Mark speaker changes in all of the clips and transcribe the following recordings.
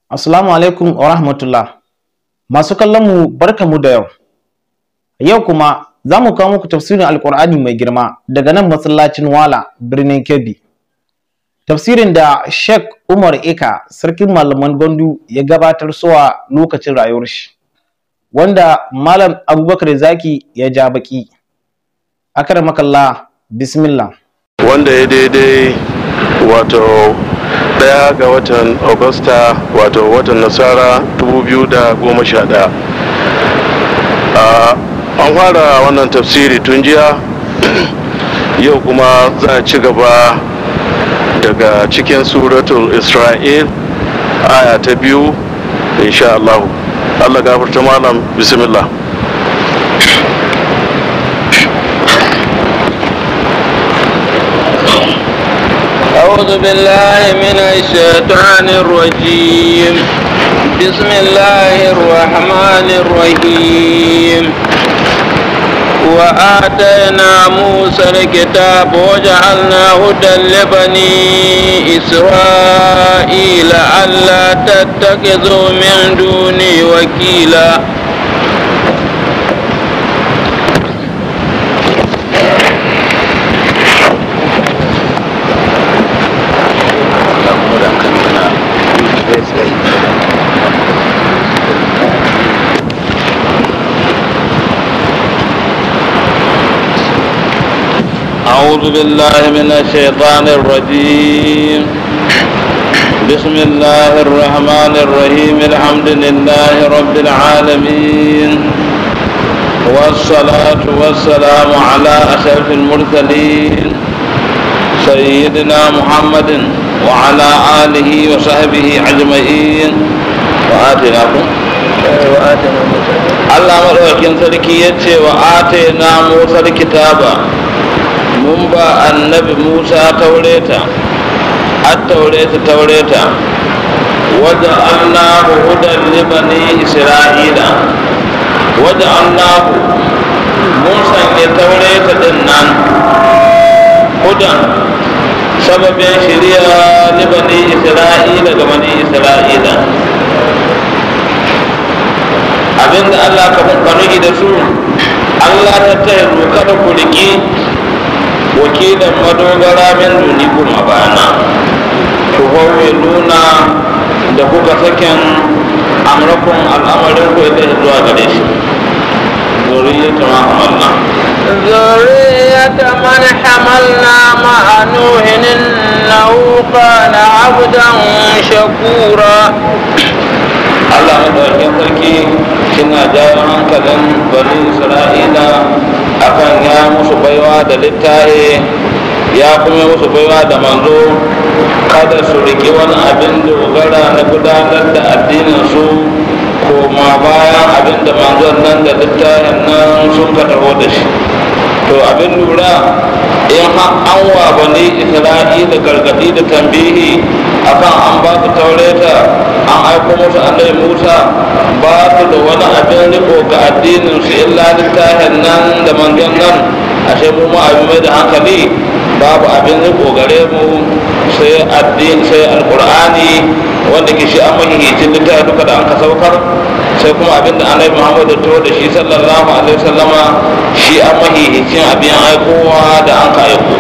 Speaker 1: Assalamu alaikum wa rahmatullah. Masu kallon mu barkamu da yau. Yau kuma za mu kawo muku tafsirin Alƙur'ani mai girma daga nan masallacin Wala birnin Kebbi. Tafsirin da Sheikh Umar Eka sarkin malaman Gondu ya gabatar suwa lokacin rayuwar shi. Wanda Malam Abubakar Zaki ya ja baki. Akramakallah bismillah.
Speaker 2: wanda ya daidai wato daya ga watan augusta wato watan nasara 2011 an fara wannan tafsiri tun jiya yau kuma za a ci gaba daga cikin suratul isra'il aya ta biyu insha Allah Allah gafarta malam bismillah
Speaker 3: أعوذ بالله من الشيطان الرجيم بسم الله الرحمن الرحيم وآتينا موسى الكتاب وجعلنا هدى لبني إسرائيل ألا تتخذوا من دوني وكيلا أعوذ بالله من الشيطان الرجيم بسم الله الرحمن الرحيم الحمد لله رب العالمين والصلاة والسلام على أشرف المرسلين سيدنا محمد وعلى آله وصحبه أجمعين وآتناكم Allah maɗaukakin sarki ya ce wa ate na Musa kitaba mun ba annabi Musa taureta an taureta taureta wadda Allahu hudan libani Isra'ila wadda Allahu mun sanya taureta din nan hudan sababin shirya libani Isra'ila ga bani Isra'ila abinda Allah ka fanuhi da su Allah ta taya kada ku riki wakilan madogara min duni kuma bana ku hauwe nuna da kuka saken amrakun al'amarin ku ita zuwa gare shi zuriyata ma hamalna
Speaker 4: ذرية من حملنا مع نوح إنه كان عبدا شكورا
Speaker 3: Allah madaukakin sarki kina jawo hankalin bani Isra'ila akan ya musu baiwa da littaye ya kuma musu baiwa da manzo kada su riƙi wani abin dogara na gudanar da addinin su koma bayan abin da manzon nan da littayen nan sun ka taho da shi to abin lura in an wa bani isra'ila gargadi da tambihi akan an ba su taureta an aiko musu annabi musa ba su da wani abin riko ga addinin su illa littafin nan da manzon nan ashe mu ma abin mai da hankali babu abin riko gare mu sai addini sai alqur'ani wanda ke shi an mahihicin littafi duka da an ka saukar sai kuma abin da annabi muhammadu to da shi sallallahu alaihi wasallama shi an mahihicin abin aikowa da an ka aiko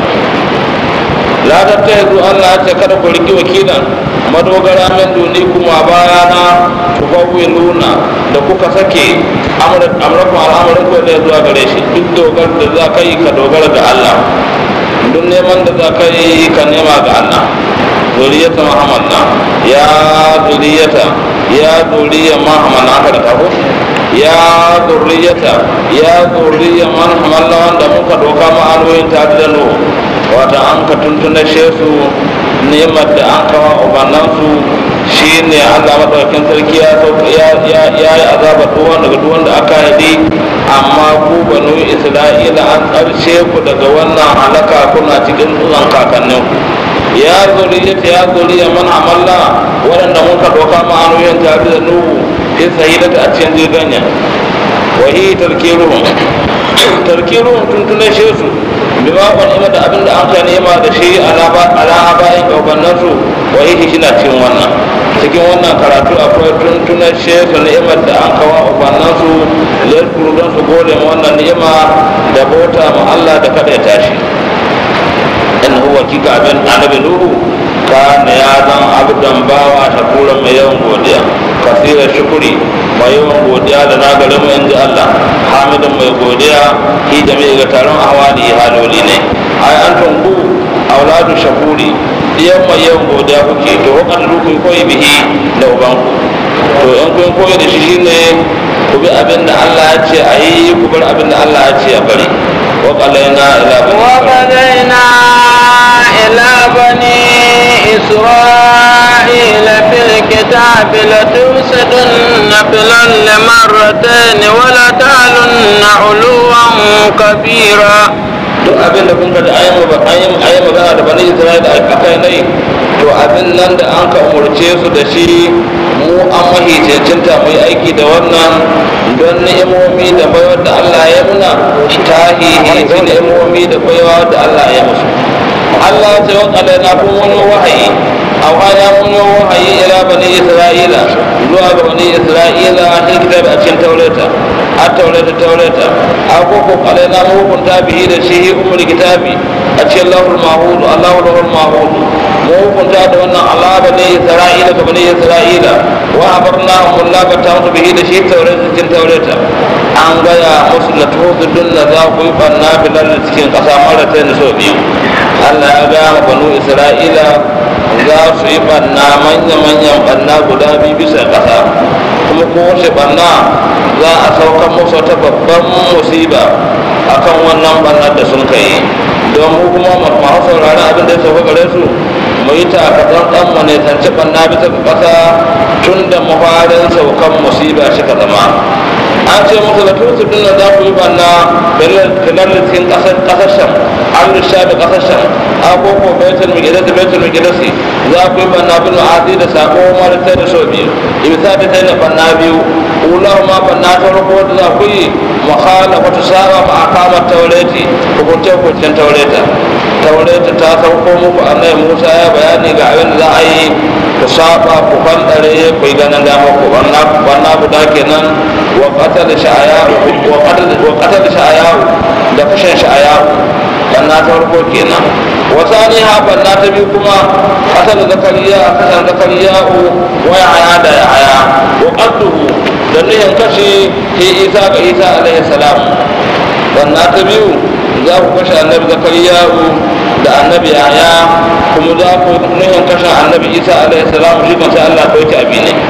Speaker 3: ladar ta yanzu allah ce kada ku riki wakilan madogara min duni kuma bayana tufawwiluna da kuka sake amurkun al'amarin ku da zuwa gare shi duk dogar da za ka yi ka dogara ga allah duk neman da za ka yi ka nema ga allah zuriyata mahamanna ya zuriyata ya zuriya mahamanna aka da taho ya zuriyata ya zuriya man hamanna wanda muka doka ma'anoyin tare da nuhu wata an ka tuntuna su nemar da an kawo ubannansu shi ne allah maɗaukin sarki ya yi azaba duwan daga duwan da aka haɗi amma ku banu isra'ila an ƙarshe ku daga wannan halaka kuna cikin tsunan kakannin ya zuriyata ya zuriya man amalla waɗanda mun ka ɗauka ma'anoyin tare da nuhu ya sahidata a cikin jirganya wahi tarkiruhum tarkiruhum tuntunan shi su bima wani da abin da an ka nema da shi ala bayan gabanin su wa yake shi na cikin wannan cikin wannan karatu akwai tuntunar shesu ni'imar da an kawo ubannan su lalkuru don su gode ma wannan ni'ima da bauta ma Allah da kada ya tashi in huwa kika abin annabi nuhu kana ya zan abdan bawa shakura mai yawan godiya kasira shukuri mai yawan godiya da na gari mu inji Allah hamidin mai godiya hi da mai ga taron ahwali haloli ne ai an tunku auladu shakuri diyan mai yawan godiya kuke to wakan rukun koyi bihi da ubanku to in kun koyi da shi shine ku bi abin da Allah ya ce a yi ku bar abin da Allah ya ce a bari wa qalaina ila
Speaker 4: وقضينا إلى بني إسرائيل في الكتاب لتفسدن في الأرض مرتين ولتعلن علوا كبيرا
Speaker 3: duk abin da kun ga da ayi ba ayi ayi magana da bani Isra'ila a kai nai to abin nan da an ka umurce su da shi mu an mahi cancanta mu yi aiki da wannan don ni'imomi da baiwar da Allah ya muna ta hihi ni'imomi da baiwa da Allah ya musu Allah ya ce wa na kun wani wahayi a wani wani wahayi ila bani Isra'ila zuwa ga bani Isra'ila a cikin kitab a cikin taurata a taurata taurata a koko na mu hukunta bihi da shi umar kitabi a cikin lahul mahud Allahu lahul mahud mu hukunta da wannan Allah bani Isra'ila ga bani Isra'ila wa abarna hum Allah ba ta musu bihi da shi taurata cikin taurata an gaya musu la tuhudun da za ku yi banna bilal cikin kasa mara ta so biyu Allah ya ga banu Isra'ila za su yi banna manya-manyan banna guda biyu bisa ƙasa kuma kowace banna za a saukan musu ta babban musiba akan wannan bannar da sun kai don mu kuma masu sauraron abin da ya sauka gare su mu yi takatsan ɗan mu ne tance banna bisa ƙasa tun da mafarin saukan musiba shi ka zama an ce musu da tusu din da za ku yi banna filar cikin ƙasar sham an rusha da ƙasar sham agogo baitul migidasi baitul migidasi za ku yi banna bin ma'asi da sako mara ta da so biyu ibisa da ta da banna biyu ular ma banna ta farko da za ku yi mukhalafa ta saba ma akamar taureti hukunce hukuncen taureta taureta ta sauko muku annai musa ya bayani ga abin da za a yi ku saba ku fandare ku yi ganin dama ku banna guda kenan wa qatal sha'aya wa qatal sha'aya da kashin sha'aya banna ta farko kenan wasani ha banna ta biyu kuma kasar zakariya kasar zakariya wa yaya da yaya wa qadduhu da nuhin kashe ke isa ga isa alaihi salam banna ta biyu za ku kashe annabi zakariya da annabi yaya kuma za ku nuhin kashe annabi isa alaihi salam shi kan sai allah ɗauki abi ne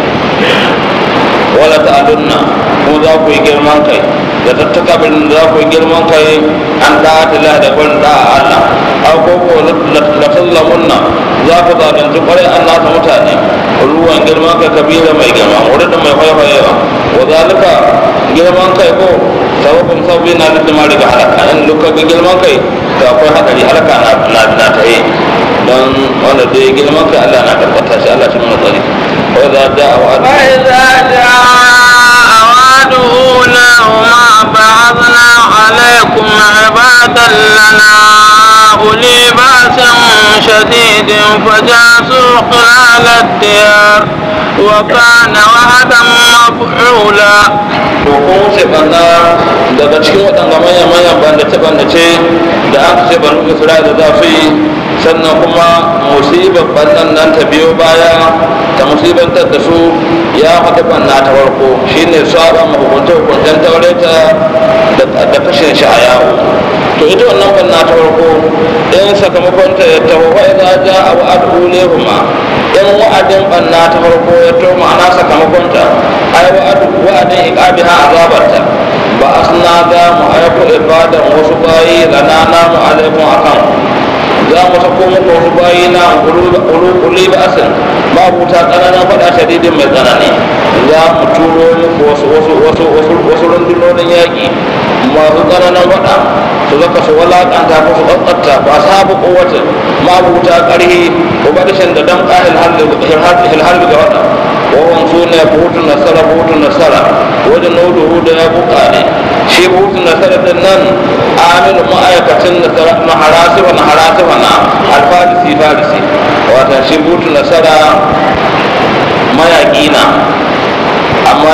Speaker 3: wala ta'alunna kuma za ku yi girman kai da tattaka bin za ku yi girman kai an da ta da ban da Allah aw ko ko la sallamunna za ku zalunci kwarai an nasa mutane ruwan girman kai kabila mai girma wurin da mai haihuwa wa zalika girman kai ko sababin sabbi na da ma daga halaka in luka ga girman kai to akwai hadari halaka na na na ta yi don wanda da ya girman kai Allah na tabbata shi Allah shi mun tsari wa za da wa
Speaker 4: فإذا جاء وعد أولاهما بعثنا عليكم عبادا لنا أولي بأس شديد فجاسوا خلال الديار وكان وعدا مفعولا
Speaker 3: to ko wuce banna daga cikin waɗanda manyan manyan bandace-bandace da aka ce banu isra'ila za su yi sannan kuma musibar bannan nan ta biyo baya ta musibantar da su ya faɗi banna ta farko shine saba mahukunta hukuntan taureta da kashin shi a yawo to ita wannan banna ta farko in sakamakon ta ya taho wa idza ja'a wa'adu lehuma in wa'adin banna ta farko ya to ma'ana sakamakon ta ai wa'adu wa'adin iqabiha azabarta ba asna ga mu aiko ibadan wasu bayi lana namu alaikum akan za mu sako muku wasu bayi na uli ba asin babu ta tsananin faɗa shadidin mai tsanani za mu turo muku wasu wasu wasu wasu wasu rundunonin yaƙi masu tsananin faɗa su zaka su walaƙanta ko su tsatsata ba sabu kowace mabuta ƙarhi ko badashin da dan ƙahil harbi ga waɗa wawan su ne hutun nasara hutun nasara wajen nudu da ya buƙa ne shi hutun nasara din nan aminu ma'aikacin nasara na harasifa na harasifa na alfarisi farisi wata shi hutun nasara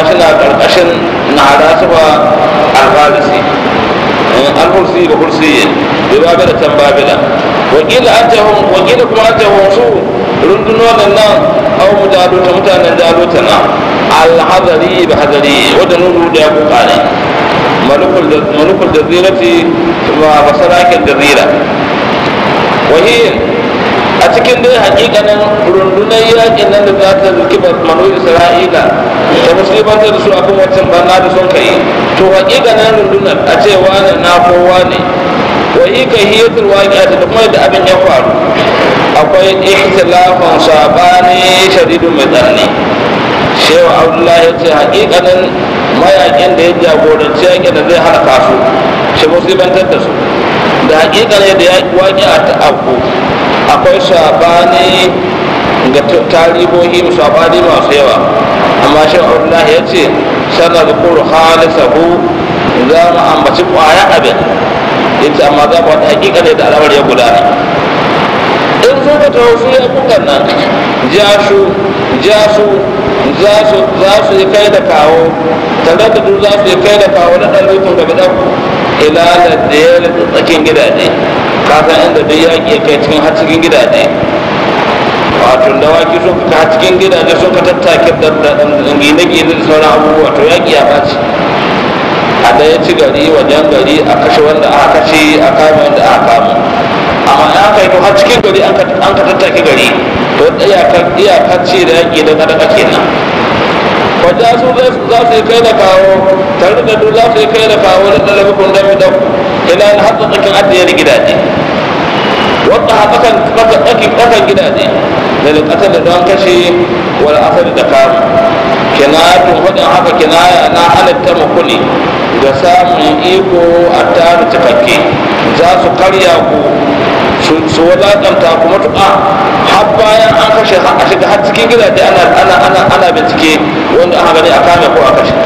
Speaker 3: shi na ƙarƙashin na hada su ba alfarisi alhursi da hursi bai babila can babila wakila an tahun wakila kuma an tahun su rundunonin nan au mu jaluta mutanen jaluta na alhazari ba hazari wadda nuru da ya kuka ne malukul jazirati ba basarakin jazira wahiyin a cikin dai hakikanin rundunar yakin nan da za ta zuki manu isra'ila da musulmantar da su a kan wancan bana da sun kai to hakikanin rundunar a ce wane na kowa ne wa yi ka hiyatul waqi'a da kuma da abin ya faru akwai ikhtilafan sabani shadidun mai tsanani shehu abdullahi ya ce hakikanin mayakin da ya jagoranci yakin da zai halaka su shi musulmantar da su da hakikanin da ya waqi'a ta abu akwai sabani ga tarihohi sabani masu yawa amma shi Allah ya ce sana da kuru halisahu za mu ambaci kwaya abin ita amma za mu wata hakika ne da alamar ya gudana in sun ka taho su ya kukan nan jasu jasu za su yi kai da kawo tare da duk za su yi kai da kawo na ɗan rufin gaba ɗan ilalar da ya tsakin gidaje kasan inda duk yaƙi ya kai cikin har cikin gidaje wato dawaki sun ka har cikin gidaje sun ka tattake da gine-gine da sauran abubuwa to yaƙi ya ɓaci a da ya ci gari wajen gari a kashe wanda aka kashe a kame wanda aka kama amma ya kai to har cikin gari an ka tattake gari to iyakar ce da yaƙi da kadaka kenan wajen su za su yi kai da kawo tare da duk za su yi kai da kawo da ɗalibin don mi dauku ila na hatsa tsakin adiyar gidaje wadda hatsakan tsakan gidaje da likatar da don kashe wal asali da kamu kinayatun hudun haka kinaya na halitta mukuni ga samun iko a tare cikakke za su karya ku su wadakanta ku matuƙa har bayan an kashe a shiga har cikin gidaje ana bincike wanda aka gani a kame ko a kashe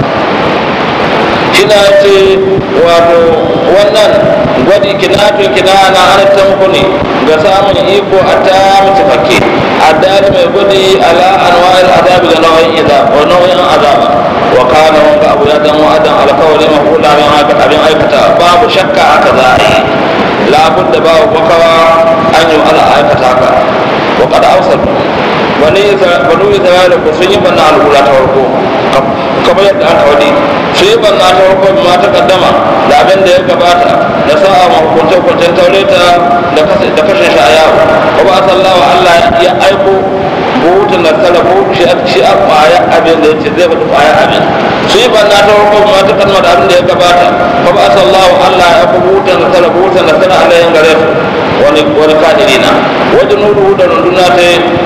Speaker 3: kina ce wato wannan gwadi kinatun kina na halittar muku ne ga samun iko a ta mutafakke addali mai gwadi ala anwa'il azabi da nau'in azab wa nau'in azaba wa kana wanga abu ya dan wa'adan alkawari mahula min haka abin aikata babu shakka haka za a yi labudda babu makawa an yi ala aikata ka wa qad awsal wani banu isra'ila ko sun yi banna al'ula ta farko kamar yadda aka wadi sun yi banna ta farko ma ta kaddama da abin da ya gabata da sa'a ma hukunce hukuncen taureta da kashe shi a yawo wa ba sallawa Allah ya aiko buhutun da tsara ko shi a kwaya abin da ya ce zai faɗi kwaya abin sun yi banna ta farko ma ta kaddama da abin da ya gabata wa ba sallawa Allah ya aiko buhutun da tsara buhutun da tsara alayhin gare su wani wani kadirina wajen nudu da runduna ta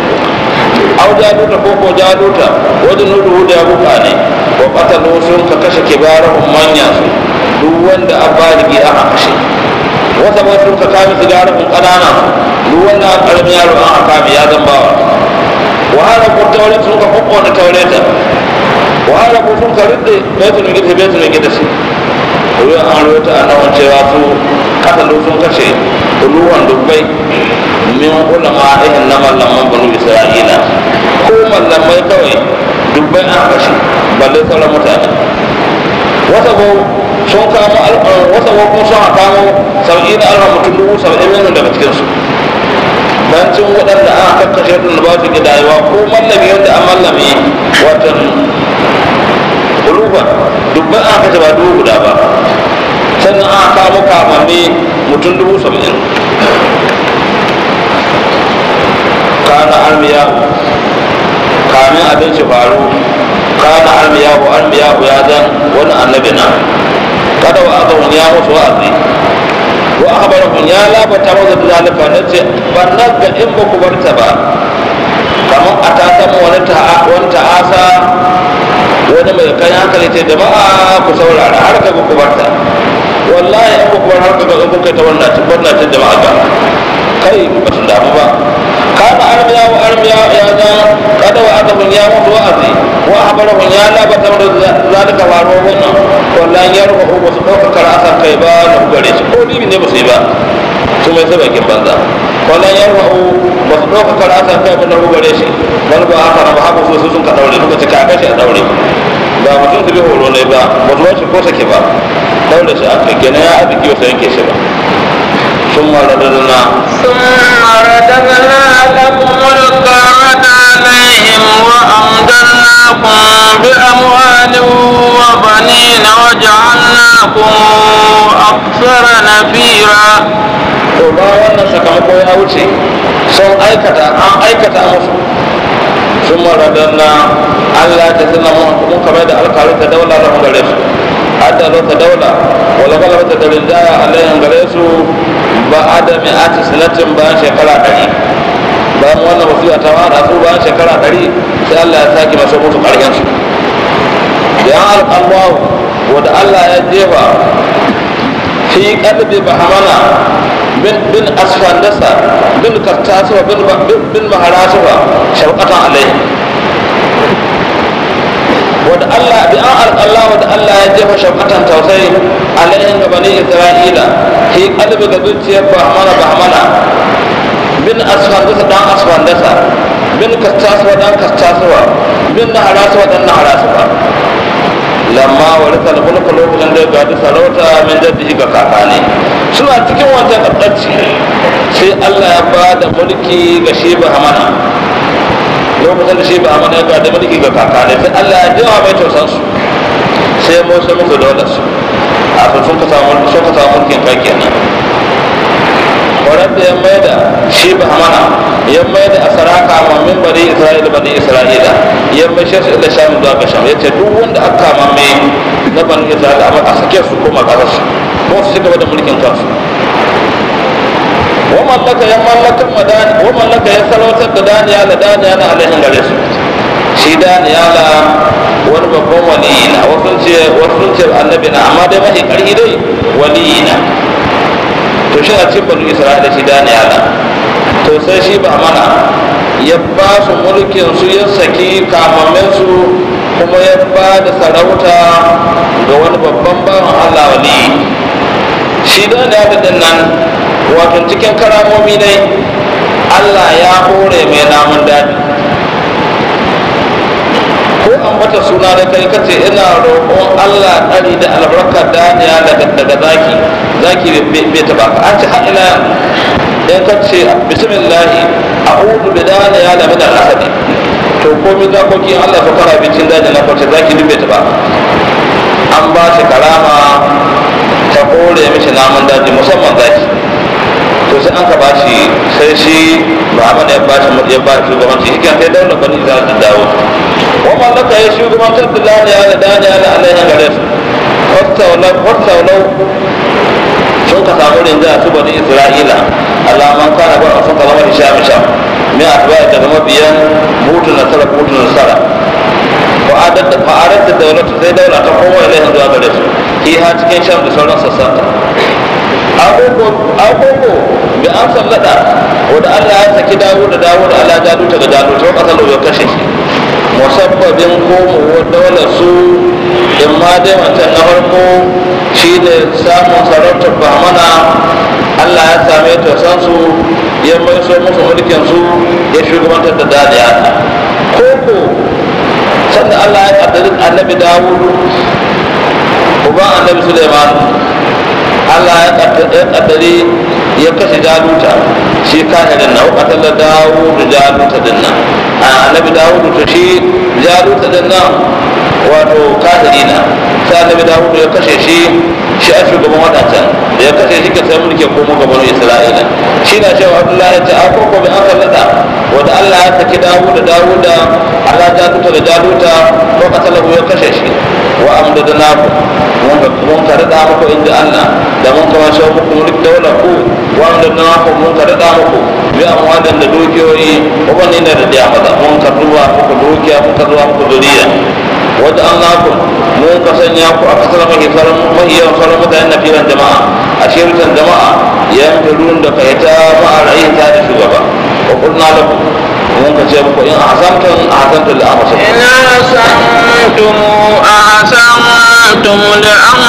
Speaker 3: aw jaluta ko ko jaluta wajen nudu da ya buka ne wa qatalu sun ka kashe kibarahum manya su duk wanda a baligi aka kashe wata ba sun ka kame sigarahum kanana duk wanda a karamin yaro an kame ya zan bawa wa hada ko tawre sun ka kokko da taureta wa hada ko sun ka ridde baitul gida baitul gida su ruwan an rota a nawan cewa su katalu sun kashe ruwan dubbai min ulama ihin na mallaman banu isra'ila ko mallamai kawai dubbai an kashe balle sauran mutane wata ko sun kamo wata ko kuma sun kamo sau'i na alfa mutum dubu saba'in min daga cikinsu bancin waɗanda an kakkashe ɗin da ba su gidayewa ko mallami wanda an mallami watan ulufa dubbai an kashe ba dubu guda ba sannan an kamo kamanni mutum dubu saba'in kana almiyahu kamin abin shi faru kana almiyahu almiyahu ya zan wani annabi na kada wa aka ya musu wa'azi wa akhbarahum ya labata masa da zalika na ce ban nan ga in ba ku bar ta ba kamar a ta samu wani wani ta'asa wani mai kai hankali ce jama'a ku saurara har ka ku bar ta wallahi in ku bar har ka ga kun kai ta wannan wannan jama'a ba kai ba su damu ba kana armiya wa armiya ya zan kada wa aka mun ya mutu wa'azi wa habara mun ya la bata da zalika faro wannan wallahi ya rubu ba su dauka karasa kai ba na gare shi ko ni ne ba su yi ba su mai sai bakin banza wallahi ya rubu ba su dauka karasa kai ba na gare shi wani ba haka ba haka so sun ka daure suka ce ka kashi a daure ba mutum su bi horo ne ba ba su wace ko sake ba daula shi aka gina ya arziki wasu yanke shi ba sun mara da na
Speaker 4: ثم رددنا لكم الكرة عليهم وأمددناكم بأموال وبنين وجعلناكم أكثر نفيرا
Speaker 3: to ba wannan sakamako ya wuce sun aikata an aikata musu sun mara da na Allah ta suna mun kamar da alkalin ta daula da gare su hadda ta daula wala kala ta da rinjaya alayhin gare su ba adami ati sanatin bayan shekara ɗari bayan wannan wasiya ta fara su bayan shekara ɗari sai Allah ya sake masu musu ƙarfin su ya alƙalwahu wanda Allah ya jefa fi qalbi bahamana bin bin asfandasa bin kartasuwa bin bin maharasuwa shauqatan alaihi wanda Allah bi an alƙalla wanda Allah ya jefa shauqatan tausayi alaihin ga bani Isra'ila fi qalbi ga zuciyar bahamana bahamana bin asfandasa dan asfandasa bin kartasuwa dan kartasuwa bin naharasuwa dan naharasuwa lamma warisa al-mulk lokacin da ya gadi sarauta min jaddihi ga kakane suna cikin wancan kaddaci sai Allah ya ba da mulki ga shi Hamana lokacin da shi Hamana ya gadi mulki ga kakane sai Allah ya jawa mai tausan su sai ya motsa musu daular su a sun ka samu sun ka samu mulkin kai kenan warar da ya mai da shi Hamana ya mai da asaraka ma min bani Isra'ila bani Isra'ila ya mai shi ila sham zuwa ga sham yace duk wanda aka kama mai na bani Isra'ila amma a sake su koma kasar su ko su cigaba da mulkin kansu wa mallaka ya mallakan madani wa mallaka ya salautar da daniya da daniya na alaihin gare su shi daniya la wani babban waliyi na wasu ce wasu ce annabi na amma dai mahi karhi dai waliyi na to shi a cikin bani Isra'ila shi daniya la to sai shi ba mana ya ba su mulkin su ya saki kamamin su kuma ya ba da sarauta ga wani babban bawan Allah wali shi da da da nan wato cikin karamomi ne Allah ya hore mai namun daɗi ko an bata suna da kai kace ina roƙon Allah ɗari da albarkar daniya daga daga zaki zaki bai taɓa ka an ci har ila in ka ce bismillahi a'udhu bi daniya da min al-asadi to komai zakokin Allah su kara bincin daji na kwace zaki dubbe ta ba an ba shi karama ta kore mishi namun daji musamman zaki to sai an ka ba shi sai shi ba amma ya ba shi ya ba shi shugabanci shi kan sai daular bani za ta dawo wa mallaka ya shugabantar da daniya da daniya da Allah ya gare su wattaulau sun ka samu rinjaya su bani isra'ila alaman kana ba sun ka zama hisham sham mai atbaya daga mabiyan mutu nasara mutu nasara fa'adar da fa'adar da daulatu sai daula ta kowa ilaihin zuwa gare su ki ha cikin sham da sauran sassan agogo bi an sallada wanda Allah ya saki dawo da dawo da Allah jalu ta ga jalu ta kasar da kashe shi musabbabin komowar daular su in ma dai wancan na farko shi ne samun sarautar bahmana Allah ya same ta san su ya mai so musu mulkin su ya shugabantar da dadiya koko sanda Allah ya kaddari annabi Dawud uban annabi Suleiman Allah ya kaddari ya kashe jaluta shi kahirin na wakatan da Dawud jaluta din nan annabi Dawud to shi jaluta din nan wato kahiri na sai annabi Dawud ya kashe shi shi a shugaban wadancan da ya kashe shi ka sai mulki komo gaban Isra'ila shi na cewa Abdullahi ya ce a koko bi an sallata wanda Allah ya saki Dawud da Dawud Allah jaluta da jaluta ko katalahu ya kashe shi wa amdadnaku mun ka rada muku inda Allah da mun ka wasu muku mulk daula ku wa amdadnaku mun ka rada muku bi amwadan da dukiyoyi ko wani ne da diya maza mun ka ruwa muku dukiya mun ka ruwa muku duniya wadda an naku mun ka sanya ku a kasar mahi farin mahi yawan farin mutane na filan jama'a a shirkan jama'a yan firun da ka ita ma'a ra'ayin ta da shugaba wa kurna lakum mun ka ce muku in ahsantum ahsantum li anfusikum
Speaker 4: إن أحسنتم أحسنتم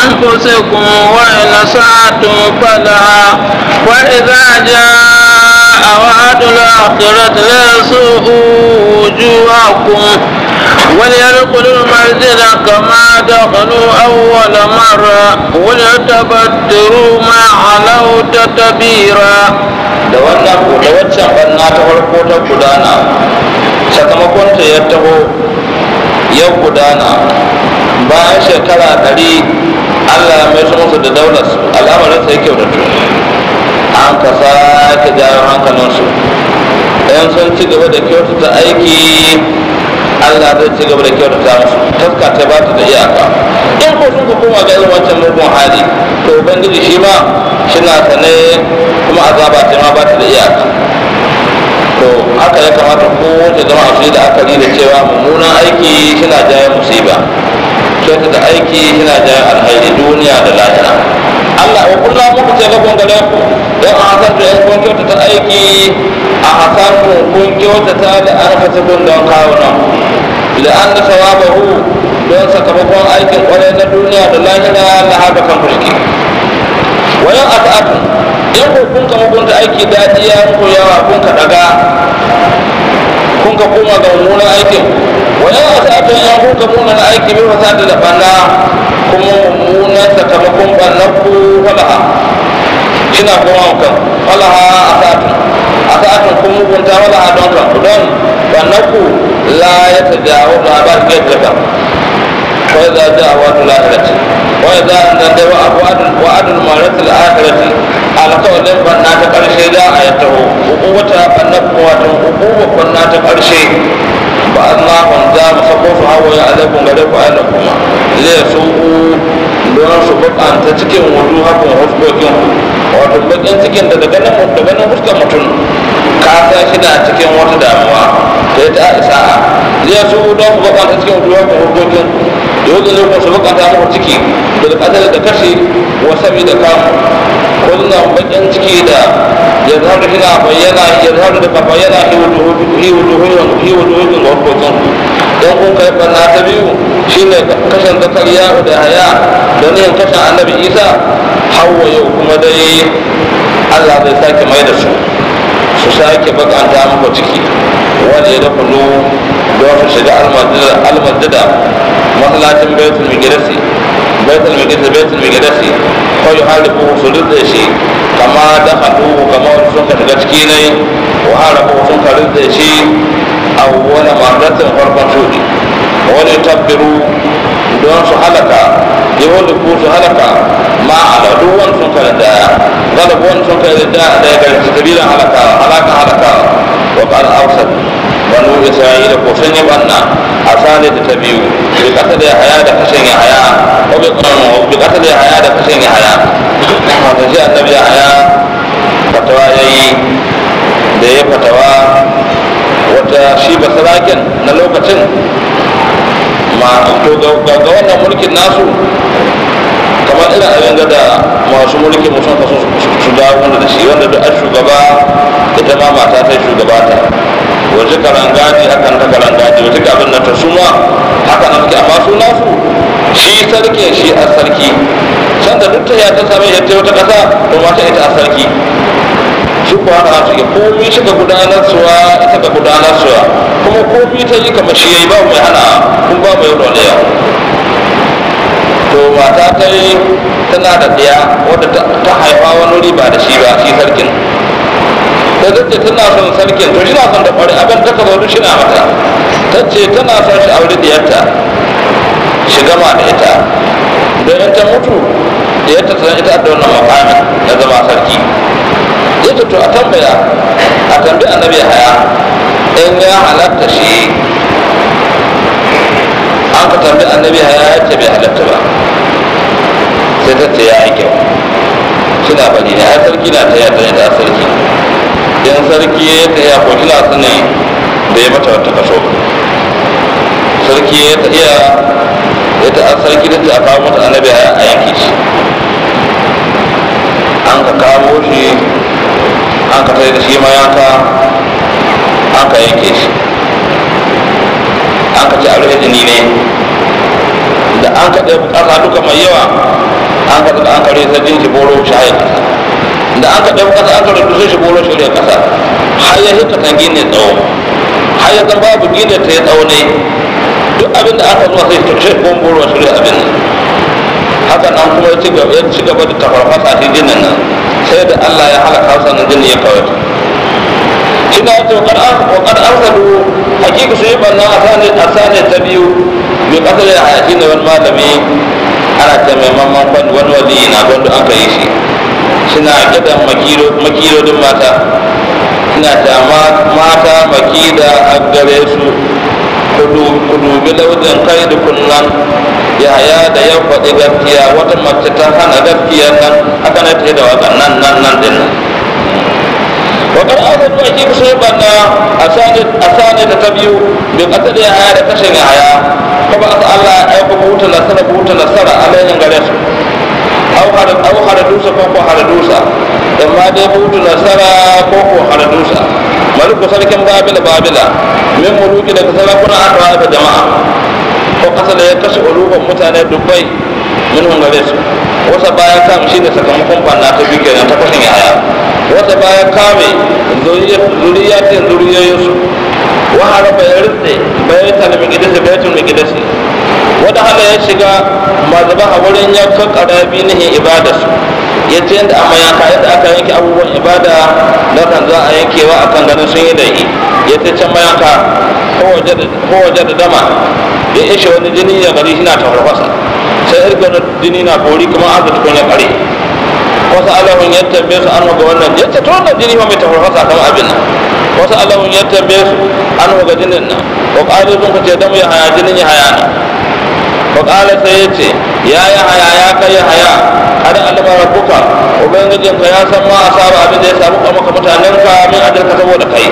Speaker 4: لأنفسكم وإن أسأتم فلها وإذا جاء وعد الآخرة ليسوء وجوهكم وليدخلوا المسجد كما دخلوا أول مرة وليتبدروا ما علوا تتبيرا
Speaker 3: da wannan ko da waccan banna ta farko ta gudana sakamakon ta ya taho ya gudana bayan shekara ɗari allah ya mai musu da daular su al'amarin sai kyautatu an ka sake jawo hankalinsu in sun ci gaba da kyautata aiki allah zai ci gaba da kyautata musu taska ta ba ta da iyaka in ko sun ka koma ga irin wancan mugun hali to ubangiji shi ma shina sane kuma azaba ta ma ba ta da iyaka to haka ya kamata ko ta zama su yi da akari da cewa mummunan aiki suna jaye musiba kyauta da aiki suna jaye alhairi duniya da lahira Allah wa kullum muku ce gabon gare ku don a hasan da kun kyauta ta aiki a hasan kun kyauta ta da an kasa kun don kawo nan da an da sawabahu don sakamakon aikin kwarai na duniya da lahira na haka kan fuski wayan asa'atun in ko kun ka mugunta aiki daɗi ya muku yawa kun ka daga kun ka koma ga mummunan aikin wayan asa'atun in kun ka mummunan aiki bi fasadi da banna kuma mummunan sakamakon bannan ku falaha shina koma kan falaha asa'atun asa'atun kun mugunta falaha don kan ku don bannan ku la ya tajawo da ba su gaggata وإذا جاء وعد الآخرة وإذا نزل وعد وعد المرة الآخرة على قول بنا تقرشي لا آيته وقوة النبوة وقوة بنا تقرشي بعضناهم دام سقوف هو يعلمكم غيركم أهلكم ليسوءوا don su bukanta cikin wudu hakun huskokin wato bakin cikin da daga nan daga nan fuskar mutum ka san shi na cikin wata damuwa da ta isa zai su don su bukanta cikin wudu hakun huskokin yau da lokacin su bukata muku ciki da kasar da kashe wasabi da kamu kullum bakin ciki da ya zama da bayyana ya zama da ka bayyana hi wujuhin ga hukukin don kun kai barna ta biyu shine kashin zakariya da haya don yin kashin annabi isa hawa yau kuma dai allah zai sake mai da su su sake bakanta muku ciki wanda ya dafa don su shiga almadada masallacin baitul migdasi baitul migdasi baitul migdasi ko yi halibu su rudda shi kama da hadu kama wani sun ka shiga ciki ne wa harabu sun ka rudda shi a wani mardatin farkon shudi wani tabbiru don su halaka yawon ku su halaka ma ala duk wani sun ka da galibu wani sun ka da da ya gari sabilan halaka halaka halaka wa qala awsat banu isra'ila ko sun yi banna a sale da ta biyu bi kasa da haya da kashin ya haya ko bi bi kasa da haya da kashin ya haya wato shi annabi ya haya fatawa yayi da ya fatawa wata shi ba sarakin na lokacin ma to ga wannan mulkin nasu kamar irin abin da masu mulki musun kaso su dawo da shi wanda da shugaba ita ma mata ta shugaba ta wace karangaji hakan ta karangaji wace abin nan ta suma haka nan suke amma suna su shi sarkin shi a sarki sanda duk ta ya ta same ya ta wata kasa to mata ita a sarki shi ko haka su ke komi shi ga gudanar suwa ita ga gudanar suwa kuma komi ta yi kamar shi yayi ba mai hana kun ba mai dole to mata ta yi tana da ɗaya wadda ta haifa wani wuri ba da shi ba shi sarkin da zace tana son sarkin to shi na son da ƙwari abin ta ka zaune shi na mata ta ce tana son shi aure diyarta shi gama da ita don in ta mutu diyarta ta ita da wannan makamin na zama sarki ita to a tambaya a tambayi annabi haya in ya halatta shi an ka tambayi annabi haya ya ce bai halatta ba sai ta ce ya yi kyau suna bari ne ai sarki na ta yadda da sarki in sarki ya ta iya ko kina su ne da ya mata wata kaso sarki ya ta iya ya ta an sarki da ta kawo mata annabi a yanki shi an ka kawo shi an ka tare da shi mayanka an ka yanke shi an ka ci a rufe jini ne da an ka ɗaya ƙasa duka mai yawa an ka an ka rufe jini shi boro shi haika da aka ɗau ƙasa aka rubu sun shigo rashin shirya ƙasa har ya hita tangi ne tsawo har ya zan babu gina ta ya tsawo ne duk abin da aka zuwa sai ta shi kuma ruwa shirya abin nan haka nan kuma ya ci gaba ya ci gaba da tafarfasa shi jinin nan sai da Allah ya halaka sannan jinin ya kawai shi na yace wa kad arsalu hakika su yi bannan asane asane ta biyu bi kasar ya hayati ne wani malami ana ta mai mamman kwan wani wali na wanda aka yi shi suna gidan makilodin mata suna ta mata makida a gare su ku dubi launin kai da kunnan yaya da ya faɗi gaskiya wata mace ta hana gaskiya nan aka na ta da wakan nan nan nan din nan wakar azadu a kifi sun banna a sani da ta biyu bin ƙasa da yaya da kashin yaya kuma asa Allah ya aika buta nasara buta nasara alayhin gare su au hada dusa ko ko hada dusa amma dai buta nasara ko ko hada dusa maliku sarkin babila babila min muluki daga sarakuna an rawa da jama'a ko kasa da ya kashe uluban mutane dubbai min hungare su wasa baya kam shi ne sakamakon banna ta biyu kenan ta kashin yaya wasa baya kame zuriyatin zuriyoyinsu wa haraba ya rinse bayatal migidasi bayatul migidasi wata hala ya shiga mazaba a wurin yankan karabi nihin ibadarsu ya ce yadda amma yanka yadda aka yanke abubuwan ibada na kan za a yankewa a kan ganin sun yi da yi ya ce can mayanka ko waje da dama ya ishe wani jini ya gari shi na tafarfasa sai irga jini na bori kuma an zata ya kare wasu alahun ya tambaye su an ga wannan ya ce to wannan jini ma mai tafarfasa kama abin nan wasu alahun ya tambaye su an ga jinin nan ko ƙari sun kace damu ya haya jinin ya haya nan ko ƙala sai ya ce ya ya haya ya kai ya haya har alama rabbuka ubangijin ka ya san ma asaba abin da ya samu ka maka mutanen ka min ajalka saboda kai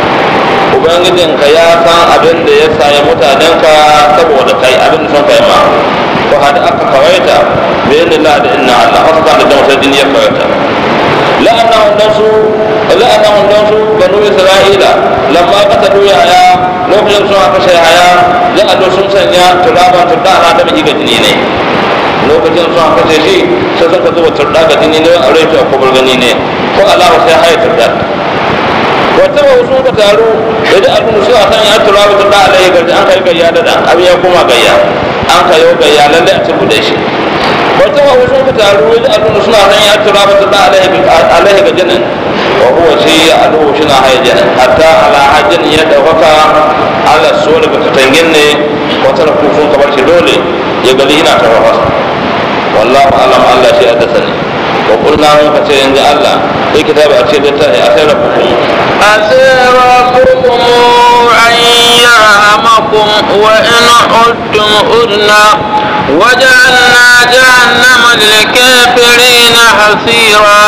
Speaker 3: ubangijin ka ya san abin da ya sayi mutanen ka saboda kai abin da sun kai ma ko hada aka kawaita bayan Allah da inna Allah haka kan da mutum din ya kawaita la'annahum nasu la'annahum nasu banu isra'ila lamma qatalu ya haya lokacin sun aka sai haya ja'alu sun sanya turaban tudana da miji ga jini ne lokacin sun aka sai shi sai sun ka zuba turda ga jini ne a rai ta kubar gani ne ko alama sai haya turda wata ba sun ka taru idan abin su a san ya tura ba turda alai garji an kai gayya da dan abin ya koma gayya an kai yau gayya lalle a cikin da shi wata ba sun ka taru idan abin suna san ya tura ba turda alai ga jinin wa huwa shi ya adu shi na haya jinin hatta ala hajjin ya dauka ala so daga katangin ne wata da kufin kamar shi dole ya gali yana ta wasa wallahu alam Allah shi haddasa ne wa kulna mun ka ce yanzu Allah sai kitabi a ce da ta a sai rabbukum
Speaker 4: عسى ربكم أن يرحمكم وإن عدتم عدنا وجعلنا جهنم للكافرين حصيرا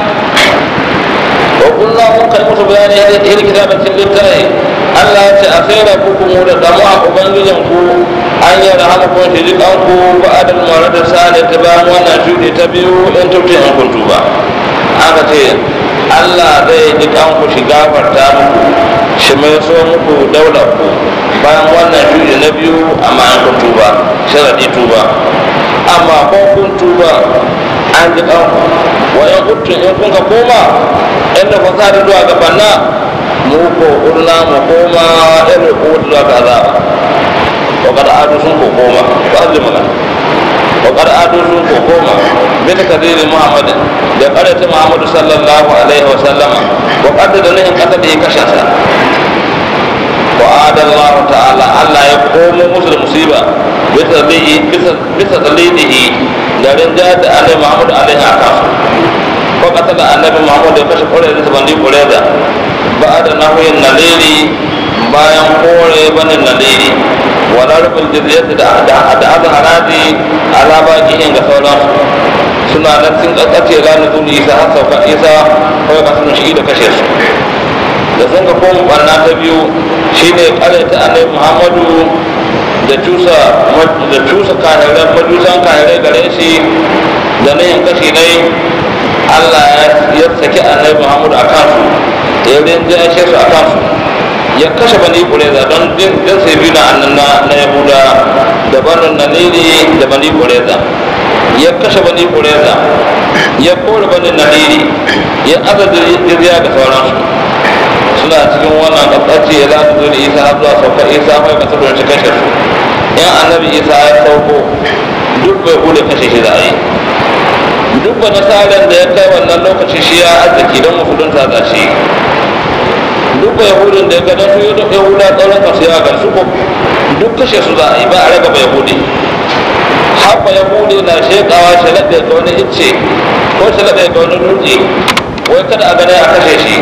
Speaker 3: وقلنا mun kai musu bayani ya zai hiri kitabatin littafi Allah ya ce a sai da kuku mu da damu a ubangijin ku an yi da halakun shi jikan ku ba adal mara da sale ta bayan wannan shuɗi ta biyu in tuntun in kun tuba aka ce Allah zai ji ku shi gafarta muku shi mai so muku daular ku bayan wannan shuɗi na biyu amma in kun tuba sharadi tuba amma ko kun tuba an ji kanku wayan kuttun in kun ka koma inda fasadi zuwa ga banna mu ko urna mu koma irin ko zuwa ga azaba wa kada adu sun ko koma ba azli magana wa kada adu sun ko koma bi takdiri muhammadin da qarata muhammadu sallallahu alaihi wa sallama wa qad da nahin kasa da ya kashe sa wa adallahu ta'ala Allah ya komo musu da musiba bisa bisa bisa dalidihi da rinja da alai muhammadu alaihi akasu ko kasa da annabi muhammad ya kashe kore da bandi kore da ba da nahuyin naliri bayan kore banin naliri wala rubin jizyat da da da aka haraji ala baqihin ga sauransu suna nan sun kakkace ranar zuri isa har sauka isa kawai kasu shi da kashe su da sun ka koma barna ta biyu shine kare ta annabi muhammadu da cusa da cusa kahirai majusan kahirai gare shi da nayin kashi dai Allah ya saki annabi Muhammadu a kansu ya rinja shi su a kansu ya kashe bani kureza don jin sai biyu na annan na yahuda da banin naliri da bani kureza ya kashe bani kureza ya kore bani nadiri ya aza jirya da sauransu suna cikin wannan ƙasashe ya lati zuwa isa har zuwa saukar isa mai masu don shi kashe su in annabi isa ya sauko duk bai bude kashe shi za a yi duk ba nasarar da ya kai wannan lokaci shi ya arziki don mafudunta za shi duk ba yahudin da ya ga don su yi yahuda tsauran kasu ya gan su ko duk kashe su za a yi ba a raga ba yahudi haɓa yahudi na shekawa shalaɗe ga wani icce ko shalaɗe ga wani dutse wai kada a gane a kashe shi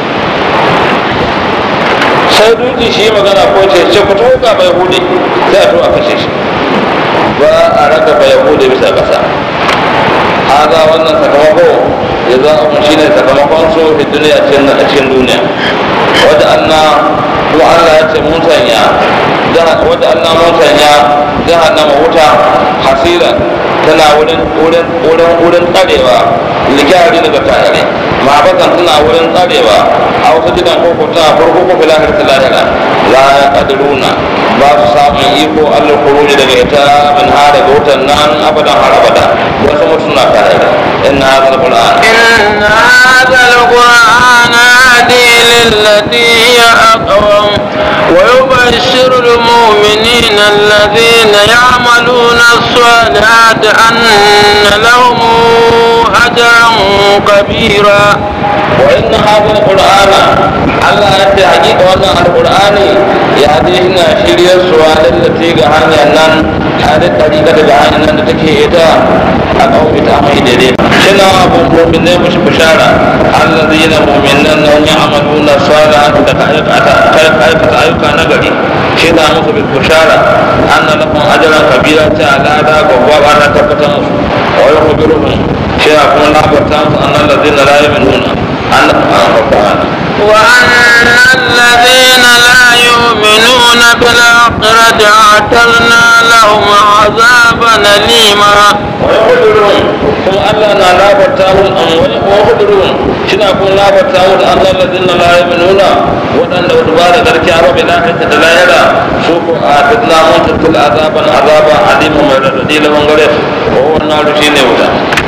Speaker 3: sai dutse shi magana ko ce ce ku taho ga bai hude sai a to a kashe shi ba a raga bai hude bisa ƙasa haza wannan sakamako ya za a shi ne sakamakon su fi duniya cikin duniya wadda anna kuma Allah ya ce mun sanya wadda anna mun sanya jahannama wuta hasira tana wurin wurin wurin wurin tsarewa likari daga tayare ma'abakan tana wurin tsarewa a wasu gidan koko tana farko ko filahar ta lahira la ya kadiruna ba su samun iko allah kuruji daga ita min ha daga wutan nan abadan har abada wasu mutum na tayare inna hadha alquran
Speaker 4: إن هذا القرآن هادي للتي هي أقوم ويبشر المؤمنين الذين يعملون الصالحات أن لهم أجرا كبيرا
Speaker 3: وإن هذا القرآن الله أنت حقيقة وأن القرآن يهدينا شريع السؤال التي قهاني أنن هذه الطريقة قهاني أنن تكي إتا أقوم بتعمي ديدي شنا أبو مؤمنين مش بشارة الذين مؤمنين أنهم يعملون الصالحات كأيك أيك نغري شنا مس بالبشارة أن لهم أجرا كبيرا تعالى هذا وقوة أنا تبتمس ويخبرهم شنا كون لا بتمس أن الذين لا يؤمنون أن القرآن
Speaker 4: وأن الذين لا يؤمنون بالآخرة أعتدنا لهم عذابا أليما
Speaker 3: ويقدرون كم ألا لا بتاهم ويقدرون شنا كون لا بتاهم أن الذين لا يؤمنون وأن ودبار ذلك عرب لا تتلايلا سوق أعتدنا منتقل عذابا عذابا عليما من لهم غيره وهو النار شيني ولا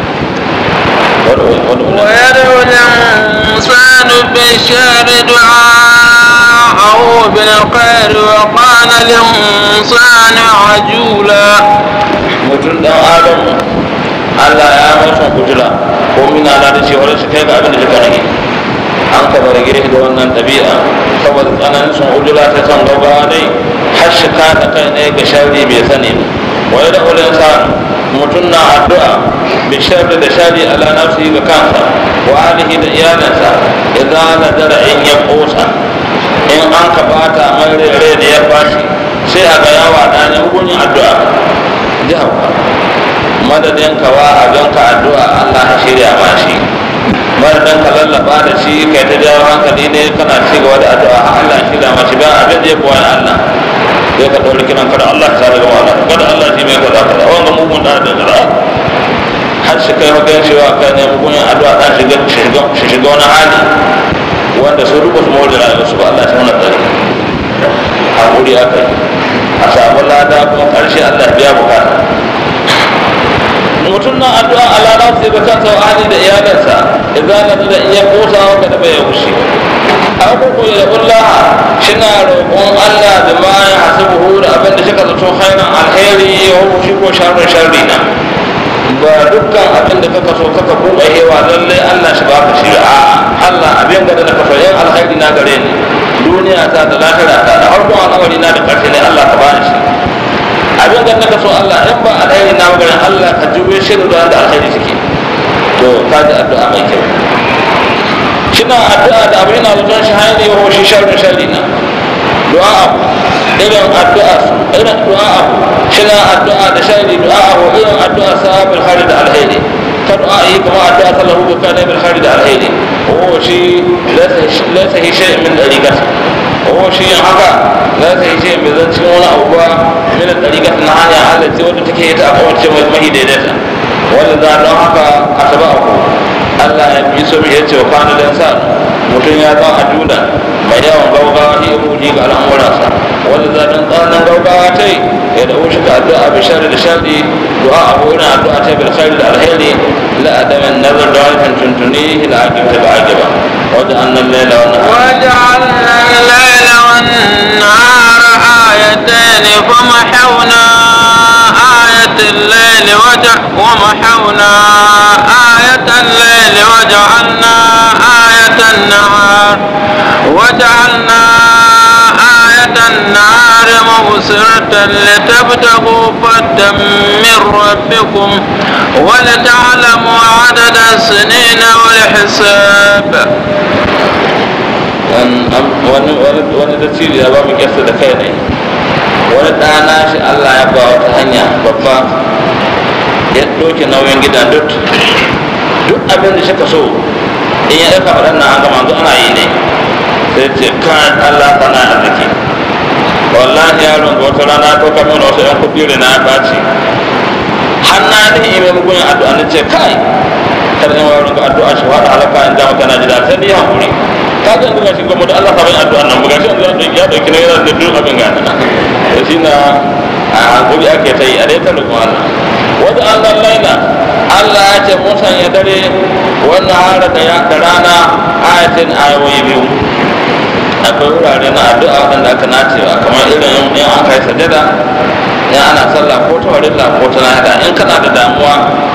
Speaker 4: ويدعو الإنسان بالشر دعاءه بالخير وقال الإنسان عجولا
Speaker 3: mutum dan adamu Allah ya masa kujula ko mina na da cewa su kai ga abin da suka rage an ka bar gire da wannan ɗabi'a saboda tsananin sun ujula ta san gaba dai har shi ka da kai ne ga sharri bai sani ba wai da ulin sa mutum na addu'a bi sharri da sharri ala nafsi ga kansa wa alihi da iyalansa idan na dara in ya kosa in an ka bata mai rere da ya bashi sai a ga yawa ɗanin hukunin addu'a jihar madadin ka wa abin ka addu'a Allah ya shirya ma shi madadin ka lallaba da shi kai ta jawo hankali ne kana ci gaba da addu'a har Allah ya shirya ma shi ba abin da ya kuwa Allah sai ka ɗauri kiran kada Allah ta daga wala kada Allah shi mai kaza kaza wanda mugun da da kaza har shi kai magan cewa kai ne mugun addu'a ɗan shiga shi shiga wani hali wanda su duka su mawar da rayuwar su ba Allah shi mana tsari hakuri aka yi a samu lada kuma karshe Allah biya bukata mutum na addu'a Allah za su ga kansa wa ahli da iyalansa idan na da iya kosa maka da bai wuce abubu ya Allah shina roƙon Allah da ma ya hasibuhu da abin da shika zato khairan alheri ya hu shi ko sharrin sharri na ba dukkan abin da kaka so kaka buɗe hewa lallai Allah shi baka shi a Allah abin da ka so yan alheri na gare ni duniya ta da lahira ta da harkon al'amari na da ƙarfi ne Allah ka bani shi abin da naka so Allah in ba alheri na maganin Allah ka juye shi da da alheri suke to ka ji addu'a mai kyau kina addu'a da abin na zaton shi hanyar yau shi sharri sharri na du'a abu irin addu'a irin du'a abu kina addu'a da sharri du'a abu irin addu'a sahabil hari da alheri ka du'a yi kuma addu'a sallahu bi kana bil hari da alheri o shi laysa hi shay'in min dariqati o shi haka laysa hi shay'in min zan cikin wani abu ba min dariqati na hanya Allah ce wanda take ita a kawace mai mahi daidaita wanda za don haka asaba ku Allah ya bi so ya ce wa kana dan sa mutum ya zan ajuda mai yawan gaugawa shi ruji ga al'amuransa wanda za dan tsanan gaugawa ta yi ya da wuce ga addu'a bi sharri da sharri du'a abu ina addu'a ta bil khairi da alheri la adamin nazar da wani tuntuni ila aqibta ba aqiba wanda annan laila wa nahar
Speaker 4: وجعلنا الليل والنهار آيتين فمحونا آية الليل وجع ومحونا آية الليل وجعلنا آية النهار وجعلنا آية النهار مبصرة لتبتغوا فدا من ربكم ولتعلموا عدد السنين والحساب
Speaker 3: wani da ciri ya ba mu kyasta da kai ne wani ɗana shi allah ya ba wata hanya babba ya ɗauke nauyin gidan duk duk abin da shaka so in ya ɗauka waɗannan an gama ana yi ne sai ce kan allah sana arziki wallahi yaron ga wata rana ko kamar wasu yan kuɗi na ya ɓaci har na yi mai mugun addu'a na ce kai kar in yaron ga addu'a shi wada halaka in jama kana jira sai ni hankuri ka ga buga shi gwamnati Allah ka bai addu'a nan buga shi ya dauki na yana da duk abin gana to shi na a hankuri ake ta yi a dai ta rukun Allah wanda Allah laila Allah ya ce mun sanya dare wannan hara da rana ayatin ayoyi biyu akwai wurare na addu'a waɗanda aka nacewa kamar irin in an kai sajada in ana sallah ko ta warilla ko ta nahida in kana da damuwa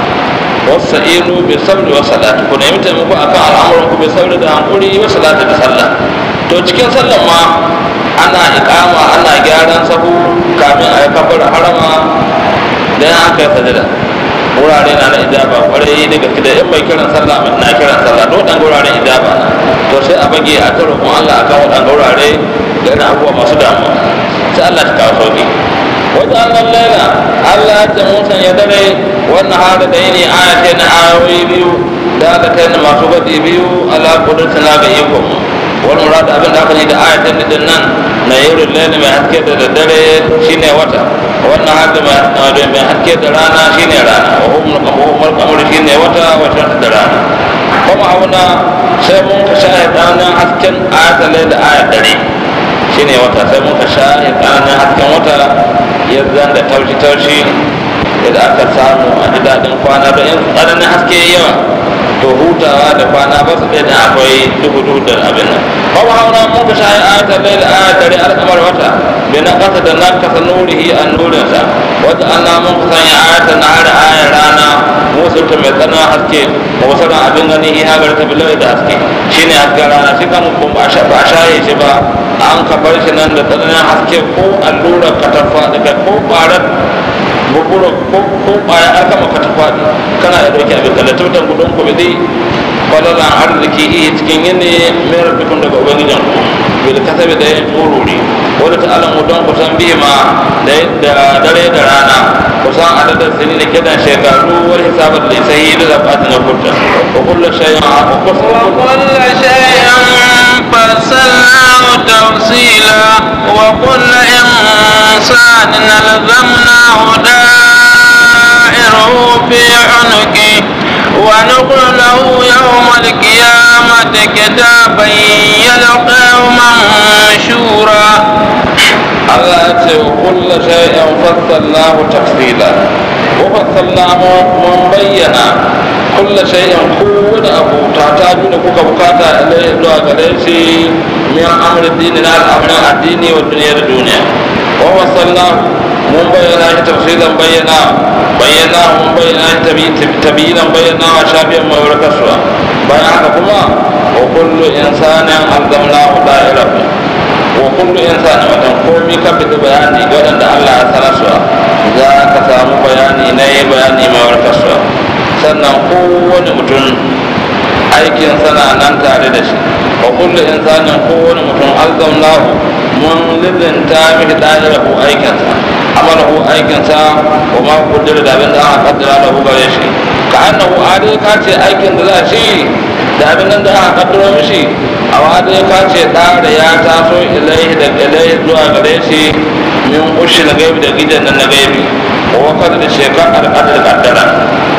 Speaker 3: wasu inu bi sabri wa salati ku nemi taimako akan al'amuran ku bi sabri da hankuri wa salati da sallah to cikin sallah ma ana iqama ana gyaran sahu kamin a yi kafar harama da in an kai sajada wurare na na ijaba kwarai daga da in mai kiran sallah mai na kiran sallah to waɗanda wuraren ijaba na to sai a bage a ta roƙon Allah akan waɗanda wurare da irin abubuwa masu damuwa sai Allah ta kawo sauki wata annan laila Allah ya ce musan ya dare wannan hada da yini ayatai na ayoyi biyu da aka ta masu gadi biyu ala kudurtuna ga ikon wani murad abin da aka yi da ayatai da nan na yau laila mai haske da daddare shine wata wannan hada mai haske da rana shine rana wa umar kamar shine wata wata da rana kuma auna sai mun ka shahida nan hasken ayatai laila ayat dare shine wata sai muka sha tsananin hasken wata yadda da taushi-taushi yadda aka samu a ji daɗin kwana da yin tsananin haske yawa to hutawa da kwana ba su ɗaya da akwai duhu-duhu da abin nan ba mu hauna mun ka shayi ayatar lai da ayatar al'amar wata bai na ƙasa da na kasa nurihi a nurinsa wata ana mun ka sanya ayatar na har ayar rana musulta mai tsananin haske wasu ran abin gani iya gari ta bilai da haske shine hasken rana shi kan ba a shaye shi ba an ka bar shi nan da tsananin haske ko allurar katarfa daga ko ƙwarar bukuro ko ƙwaya an kama katarfa ne kana da ɗauki abin da tutan gudun ku bi falalan arziki iya cikin yini mai rabikun daga ubangijin ku bil kasabi da yin tsorori wadda ta alamu don ku san biyu ma da dare da rana ku san adadin sini da kidan shekaru wani hisabar da sai da zaɓatin na kurta wa kullu shay'in a
Speaker 4: وكل شيء فصلناه تفصيلا وكل إنسان ألزمناه دائره في عنقه ونقول له يوم القيامة كتابا يلقاه منشورا
Speaker 3: Allah ya ce wa kulla shay'in fassalnahu tafsila wa fassalnahu mun bayyana kulla shay'in kowane abu ta ta da kuka bukata ilai zuwa gare shi min amri dini na al'amuran addini wa duniya da duniya wa fassalnahu mun bayyana shi tafsilan bayyana bayyana mun bayyana shi tabiyinan bayyana wa shafiyan mai warkaswa bayan haka kuma wa kullu insanin alzamnahu da'irahu wa kullu insani wadan komai ka bi bayani ga wadanda Allah ya sanar su za ka samu bayani na yi bayani mai warkaswa sannan kowane mutum aikin sana nan tare da shi wa kullu insanin kowane mutum alzamnahu mun lizinta mishi da'irahu aikinsa amalahu aikinsa wa ma kuddira da abin da aka kaddara lahu gare shi ka annahu adai ka ce aikin da za shi da abin nan da aka kaddaro mishi a wada ya kace da da ya taso ilaihi da ilaihi zuwa gare shi min ushi na gaibi da gidan nan na gaibi ko kada da shekar alƙadar kaddara kamar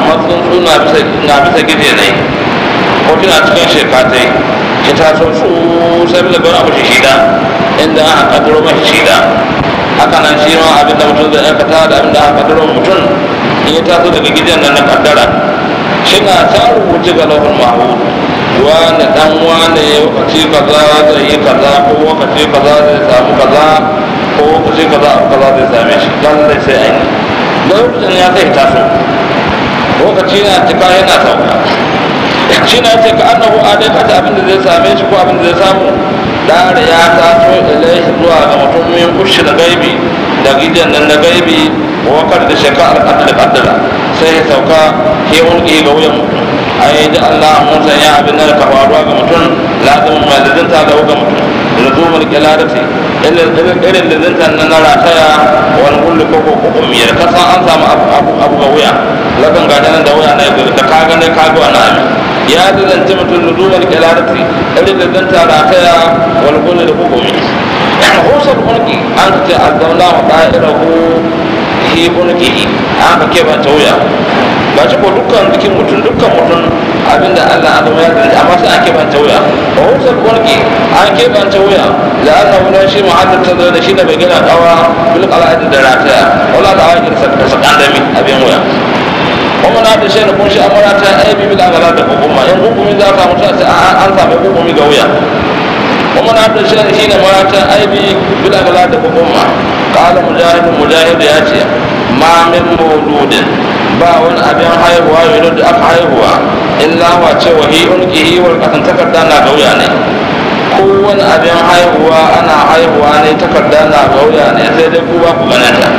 Speaker 3: kamar tsuntsu na bisa na bisa gije ne ko tana cikin shekatai ki taso su sai bisa gona mashi shida inda aka kaddaro mashi shida haka nan shi ma abinda mutum zai aikata da abinda aka kaddaro mutum in ya taso daga gidan nan na kaddara shi na ta rubuce ga lahul mahmud wani dan wane lokaci kaza zai yi kaza ko lokaci kaza zai samu kaza ko lokaci kaza kaza zai same shi lallai sai an yi lokacin ya zai taso lokaci na cika yana sauka shi na ce ka annahu adakata abin da zai same shi ko abin da zai samu dare ya taso ilaihi zuwa ga mutum min kushi da gaibi da gidan nan na gaibi wakar da shaka alƙadar ƙaddara sai ya sauka ke wulƙi ga wuyan mutum ai da Allah mun san ya abin da ka faruwa ga mutum lazimin mai lizinta ga ga mutum lazumar kilarati irin lizinta na na rataya wani kulli ko ko ko miyar kasan an samu abu abu ga wuya lakan ga nan da wuya na da ka ga ne ka ga wani abin ya lizanta mutum lazumar kilarati irin lizinta rataya wani kulli da ko ko miyar husar mulki an ce azzauna wa da'irahu hi mulki an ka kebanta wuya ba ci ko dukkan jikin mutum dukkan mutum abinda Allah adam ya zai amma sai an keɓanta wuya ba husar kulki an keɓanta wuya da Allah wani shi muhaddar ta zai da shi da bai gina dawa bil qala'id da rataya wala da wani sa da sakan dami abin wuya kuma na da shi da kun shi amara ta aibi bil agala da hukuma in hukumi za ka mutu sai an samu hukumi ga wuya kuma na da shi da shi da marata aibi bil agala da hukuma qala mujahid mujahid ya ce ma min mawludin ba wani abin haihuwa yau da aka haihuwa illa wa ce wa hi unki wal kasan takarda na gauya ne kowane abin haihuwa ana haihuwa ne takarda na gauya ne sai dai ku ba ku ganin ta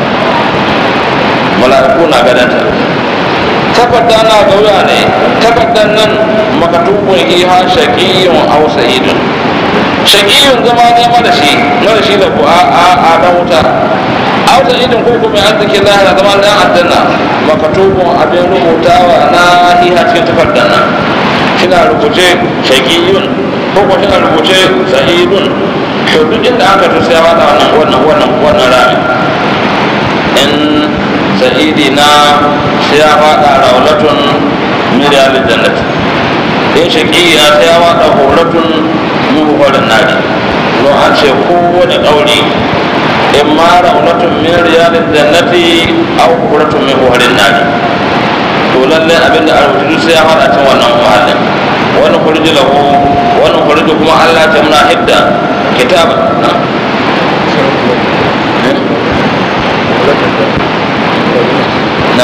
Speaker 3: mala'iku na ganin ta takarda na gauya ne takardan nan makatubun iha shaqiyun aw sa'idun shaqiyun zama ne mara shi mara shi da ku a a dan wuta auta idin ko kuma an take lahira zama dan aljanna makatubun abin rubutawa na hiha cikin takardar nan kina rubuce shaqiyun ko kuma kina rubuce sa'idun to duk inda aka to sai wada wannan wannan wannan wannan rami in sa'idi na sai ya fada rawlatun min riyalil jannati in shaqiya sai ya fada huratun min hurin nari don an ce kowane kauri in ma raunatun min riyalin jannati aw kuratun min hurin nari to lalle abin da arwutu sai ya fara cin wannan mahallin wani kurji lahu wani kurji kuma Allah ta muna hidda kitaba na na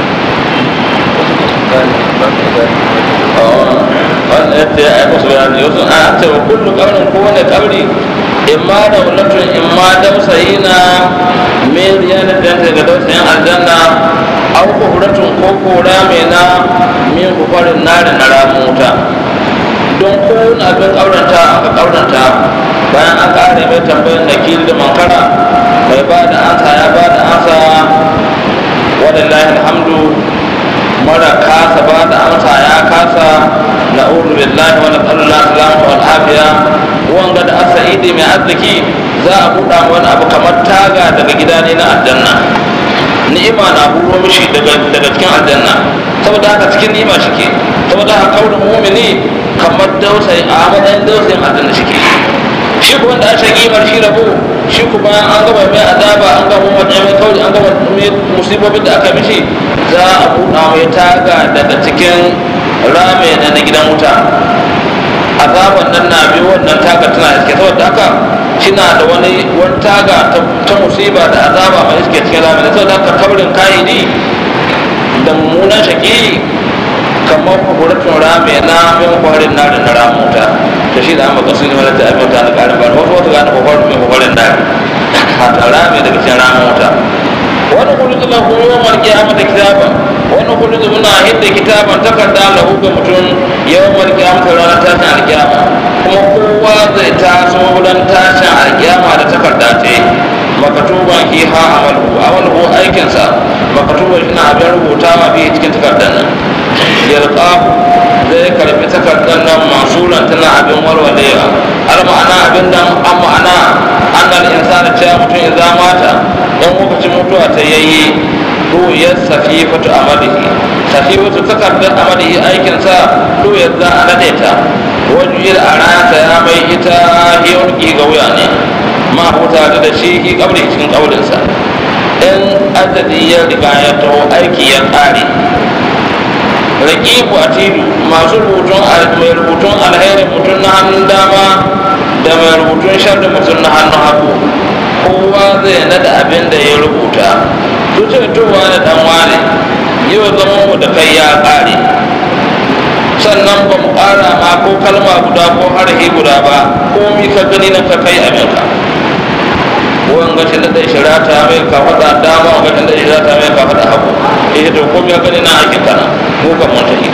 Speaker 3: wanda ya ce ai musu bayani yau a ce wa kullu kaurin kowane kauri in ma da wulatun in ma dausayi na min riyanar da ta ga dausayin aljanna au kuhuratun ko kora mai na min kufarin nari na ramin wuta don kowane abin kauranta aka kauranta bayan an kare mai tambayin nakil da mankara mai ba da ansa ya ba da ansa wadallahi alhamdu mara kasa ba da amsa ya kasa na'udhu billahi wa nas'alullah salamata wal afiya wanga da asa'idi mai arziki za a buɗa wani abu kamar taga daga gida ne na aljanna ni'ima na huro mishi daga daga cikin aljanna saboda haka cikin ni'ima shike saboda haka kaurin mu'mini kamar dausayi a matsayin dausayin aljanna shike shi kuma da aka kimar shi rabo shi kuma an gaba mai azaba an gaba mai mai kauri an gaba musibobin da aka mishi za a buɗa mai taga daga cikin rame na na gidan wuta azaban nan na biyu wannan taga tana iske saboda haka kina da wani wani taga ta musiba da azaba mai iske cikin rame da saboda haka kabrin kayidi da mummunan shaki kamar kuburatun rame na min kwarin na da na ramuta to shi da an baka sun yi wani da abin ta da ƙarin bani wasu wasu gane kwakwarin min kwarin na a rame daga cikin ramuta wani kulizu na kuma yawan kiyama da kitaban wani kulizu muna hidda kitaban takarda lahu ga mutum yawan malkiyama ta ranar tashin alkiyama kuma kowa zai taso wurin tashin alkiyama da takarda ce makatuban ki ha amalu amalu aikinsa makatuban shi na abin rubutawa biyu cikin takardar nan yalqahu zai karbi takardar nan masulan tana abin warwalewa har ma'ana abin nan an ma'ana annal insana cewa mutum ya mata dan lokacin mutuwa ta yayi duk ya safifatu amalihi safifatu takardar amalihi aikinsa to yadda a nade ta wajen a rata ya mai ita hiyarki ga wuya ne ma huta da shi ki kabri cikin kaulinsa in adadi ya riga ya taho aiki ya ƙare raƙibu a tilu masu rubutun mai rubutun alheri mutum na hannun dama da mai rubutun sharri mutum na hannun hagu kowa zai nada abin da ya rubuta tutowa da dan wane yau zama mu da kai ya ƙare sannan ba mu ƙara ma ko kalma guda ko harhi guda ba ko mi ka gani na ka kai abinka wanga shi da shirata mai ka faɗa dama wanga shi da shirata mai ka faɗa hagu eh to ko mi ka gani na aikin kana ko kan mun tafi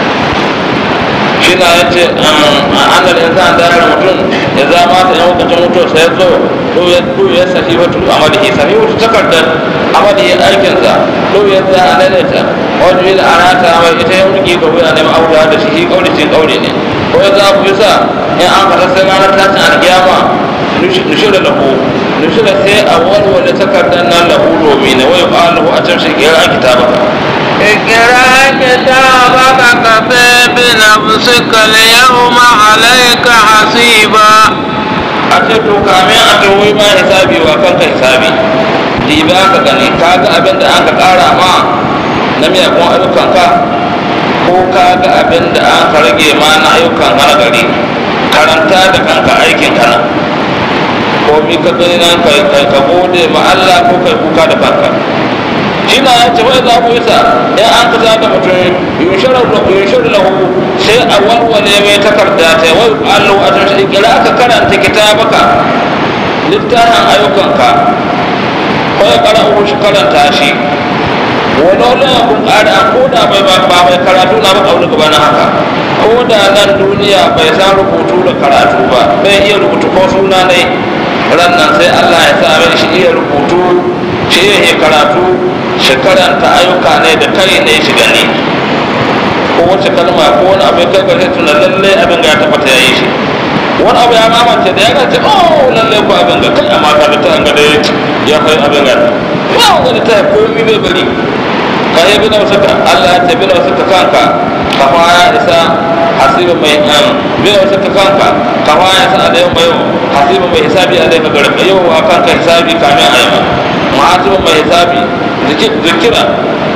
Speaker 3: shi na yace an da insan da yar mutum ya zama ta yan lokacin mutuwa sai zo to ya to ya sahi wato amalihi sahi wato takardar amalihi aikin sa to ya za a daidaita wato ila arata mai ita yau ki ga wuya ne ma'auda da shi kauri cin kauri ne ko ya za ku bisa in an fata sai ranar tashin alkiyama nushira lahu nushira sai a walwale takardar nan lahu domin ne wai ƙwalahu a can shi kira kitabaka
Speaker 4: اقرأ كتابك كفى بنفسك اليوم عليك حسيبا
Speaker 3: a ce to kamin a tawoyi ma hisabi wa kanka hisabi diba ka gani ka ga abin da an ka ƙara ma na miyakun ayyukanka ko ka ga abin da an ka rage ma na ayyukan hana gari karanta da kanka aikin kana ko mi ka gani nan kai kai ka gode ma Allah ko kai kuka da kanka shi na ya ce wai za ku isa in an ka da mutum yunsharar lahu sai a walwale mai takarda ta wai allo a tun shi kira aka karanta kitabaka littafin ayyukanka ko ya kara shi karanta shi wani wani abun ƙara ko da bai ba mai karatu na ba ƙaunar gaba na haka ko da nan duniya bai san rubutu da karatu ba bai iya rubutu ko suna ne ran nan sai allah ya sa mai shi iya rubutu shi iya karatu shi karanta ayyuka ne da kai ne shi gani ko wace kalma ko wani abin kai gare tuna lalle abin ga ya tabbata ya yi shi wani abu ya mamance da ya ga ce oh lalle ko abin ga kai amma ka ta ga dai ya kai abin ga ya wani ta ko mi bai bari ka yi bi na wasu ka Allah ya ce bi na wasu ka kanka ka fa ya isa hasibu mai an bi na wasu ka kanka ka fa ya isa a yau mai hasibu mai hisabi a daika garin yau wa kanka hisabi kamin a yi ma ma'asibu mai hisabi zikira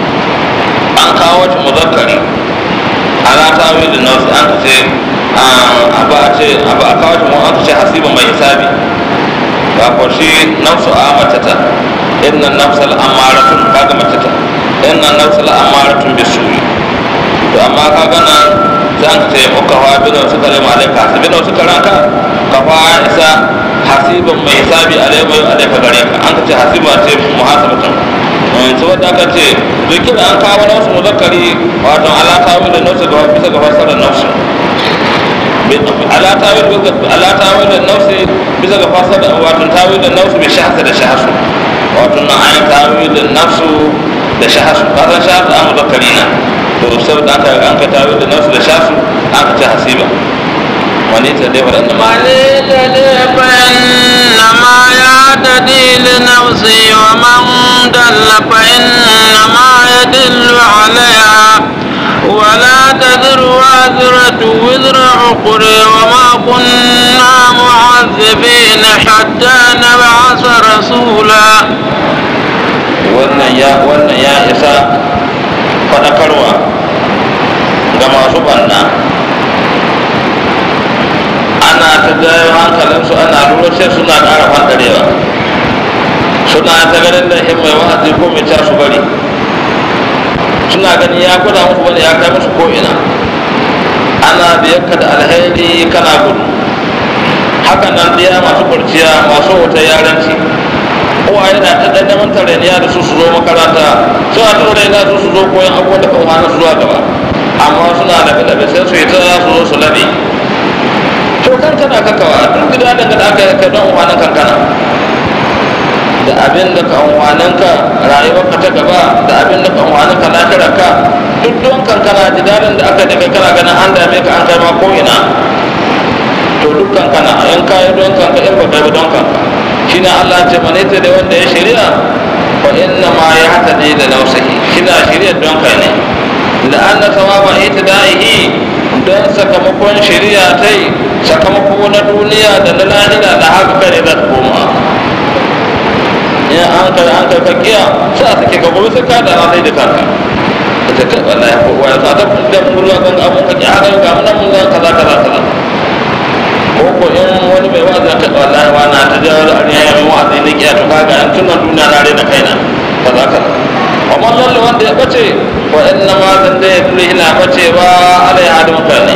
Speaker 3: an kawo shi muzakkari ala ta wi da nausi an ce abu a ce abu a kawo shi mu an ce hasibu mai hisabi ba ko shi nafsu a mace ta inna nafsal amaratun kaga mace ta inna nafsal amaratun bisuyi to amma kaga nan zan ce muka fa bi da wasu kalma alaika hasibi da wasu karanka ka fa isa hasibin mai hisabi alai mai alaika gare ka an ce hasiba ce muhasabatun saboda aka ce dukkan an kawo nausu muzakkari wato ala tawi da nausu ga bisa ga fasarar nausu ala tawi ala tawi da nausu bisa ga fasarar wato tawi da nausu bi shahasa da shahasu wato na ayin tawi da nausu da shahasu kasan shahasu an muzakkari na to saboda aka an ka tawi da nausu da shahasu an ka ce hasiba wani ta dai waɗanda ma
Speaker 4: من يهتدي فإنما يهتدي لنفسه ومن دل فإنما يدل عليها ولا تذر وازرة وزر أخرى وما كنا معذبين حتى نبعث رسولا
Speaker 3: wannan ya wannan ya isa faɗakarwa ga masu ɓanna ana ta jayo hankalinsu ana lura sai suna ƙara faɗarewa suna ta ganin da mai wa'azi ko mai su bari suna ganin ya gwada musu wani ya kai musu ko'ina ana biyarka da alheri kana gudu haka nan biya masu kurciya masu wata yaranci kowa yana ta ɗan neman tarayya da su su zo makaranta suna ta raina su su zo koyan abubuwan da kan hana su zuwa gaba amma suna labe-labe sai su yi ta su zo su labe to kankana kakawa duk gida daga da aka yi don umarnin kankana da abin da kan umarninka rayuwarka ta gaba da abin da kan umarninka lafiyarka duk don kankana ji daɗin da aka daga kana ganin an dame ka an kai ma ko'ina to duk kankana in ka yi don kanka in ba kai ba don kanka shi ne allah ce mane ta da wanda ya shirya fa inna ma ya hatadi da nausahi kina shirya don kai ne la'anna sawaba itidaihi don sakamakon shari'a ta yi sakamako na duniya da na lahira da haka kare za ta koma in an kai an kai kakiya sai a sake ka gobe sai ka da sai da kanka ta kai wallahi ko waya ta da da murwa kan abun ka ya ga ga mun mun kaza kaza kaza ko ko in wani mai wa'azi ta wallahi wa na ta jawo da ya mai wa'azi ne kiya to kaga an tuna duniya na rena kaina kaza kaza amma lalle wanda ya bace wa inna ma zan da ya dole ina bace ba alai hadu mutane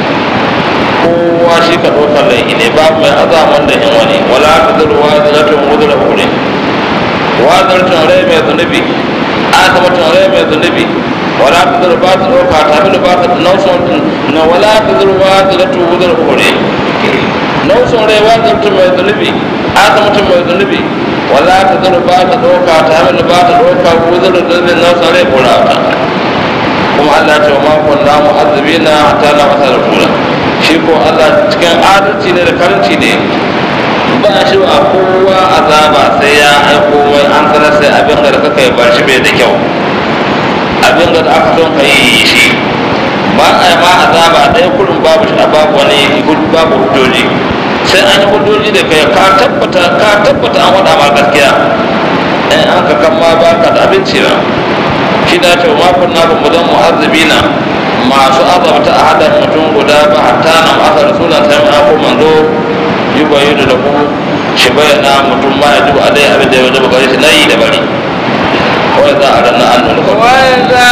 Speaker 3: kowa shi ka dokar laifi ne babu mai azaman da yin wani wala ta zurwa ziratun wuzura hure wazartun rai mai zunubi aka mutum rai mai zunubi wala ta zuru ba ta ɗauka ta fi ba ta nausun na wala ta zuru ba ta zatu wuzar hure nausun rai wazartun mai zunubi aka mutum mai zunubi wala ta zuru ba ta ɗauka ta fi ba ta ɗauka wuzar zunubin nausun rai kura ta kuma Allah ce wa makon na mu'azzabi na hatta na masa da kura shi ko Allah cikin adalci ne da karanci ne ba shi a kowa azaba sai ya aiko mai an sanar sai abin da kaka yi bar shi bai da kyau abin da aka son ka yi shi ba a yi ma azaba ɗaya kullum babu shi a babu wani babu hujjoji sai an yi hujjoji da kai ka tabbata ka tabbata an waɗa ma gaskiya in an ka kan ma ba ka da abinci ba shi da ce ma kunna ba mu zan mu'azzabina masu azabta a hadar mutum guda ba hatta na masa rasulan sai ma ko manzo yi bayu da ku shi bayyana mutum ma ya ji a dai abin da ya wajaba gare shi na yi da bari kawai za a ranar an nuna kawai
Speaker 4: وإذا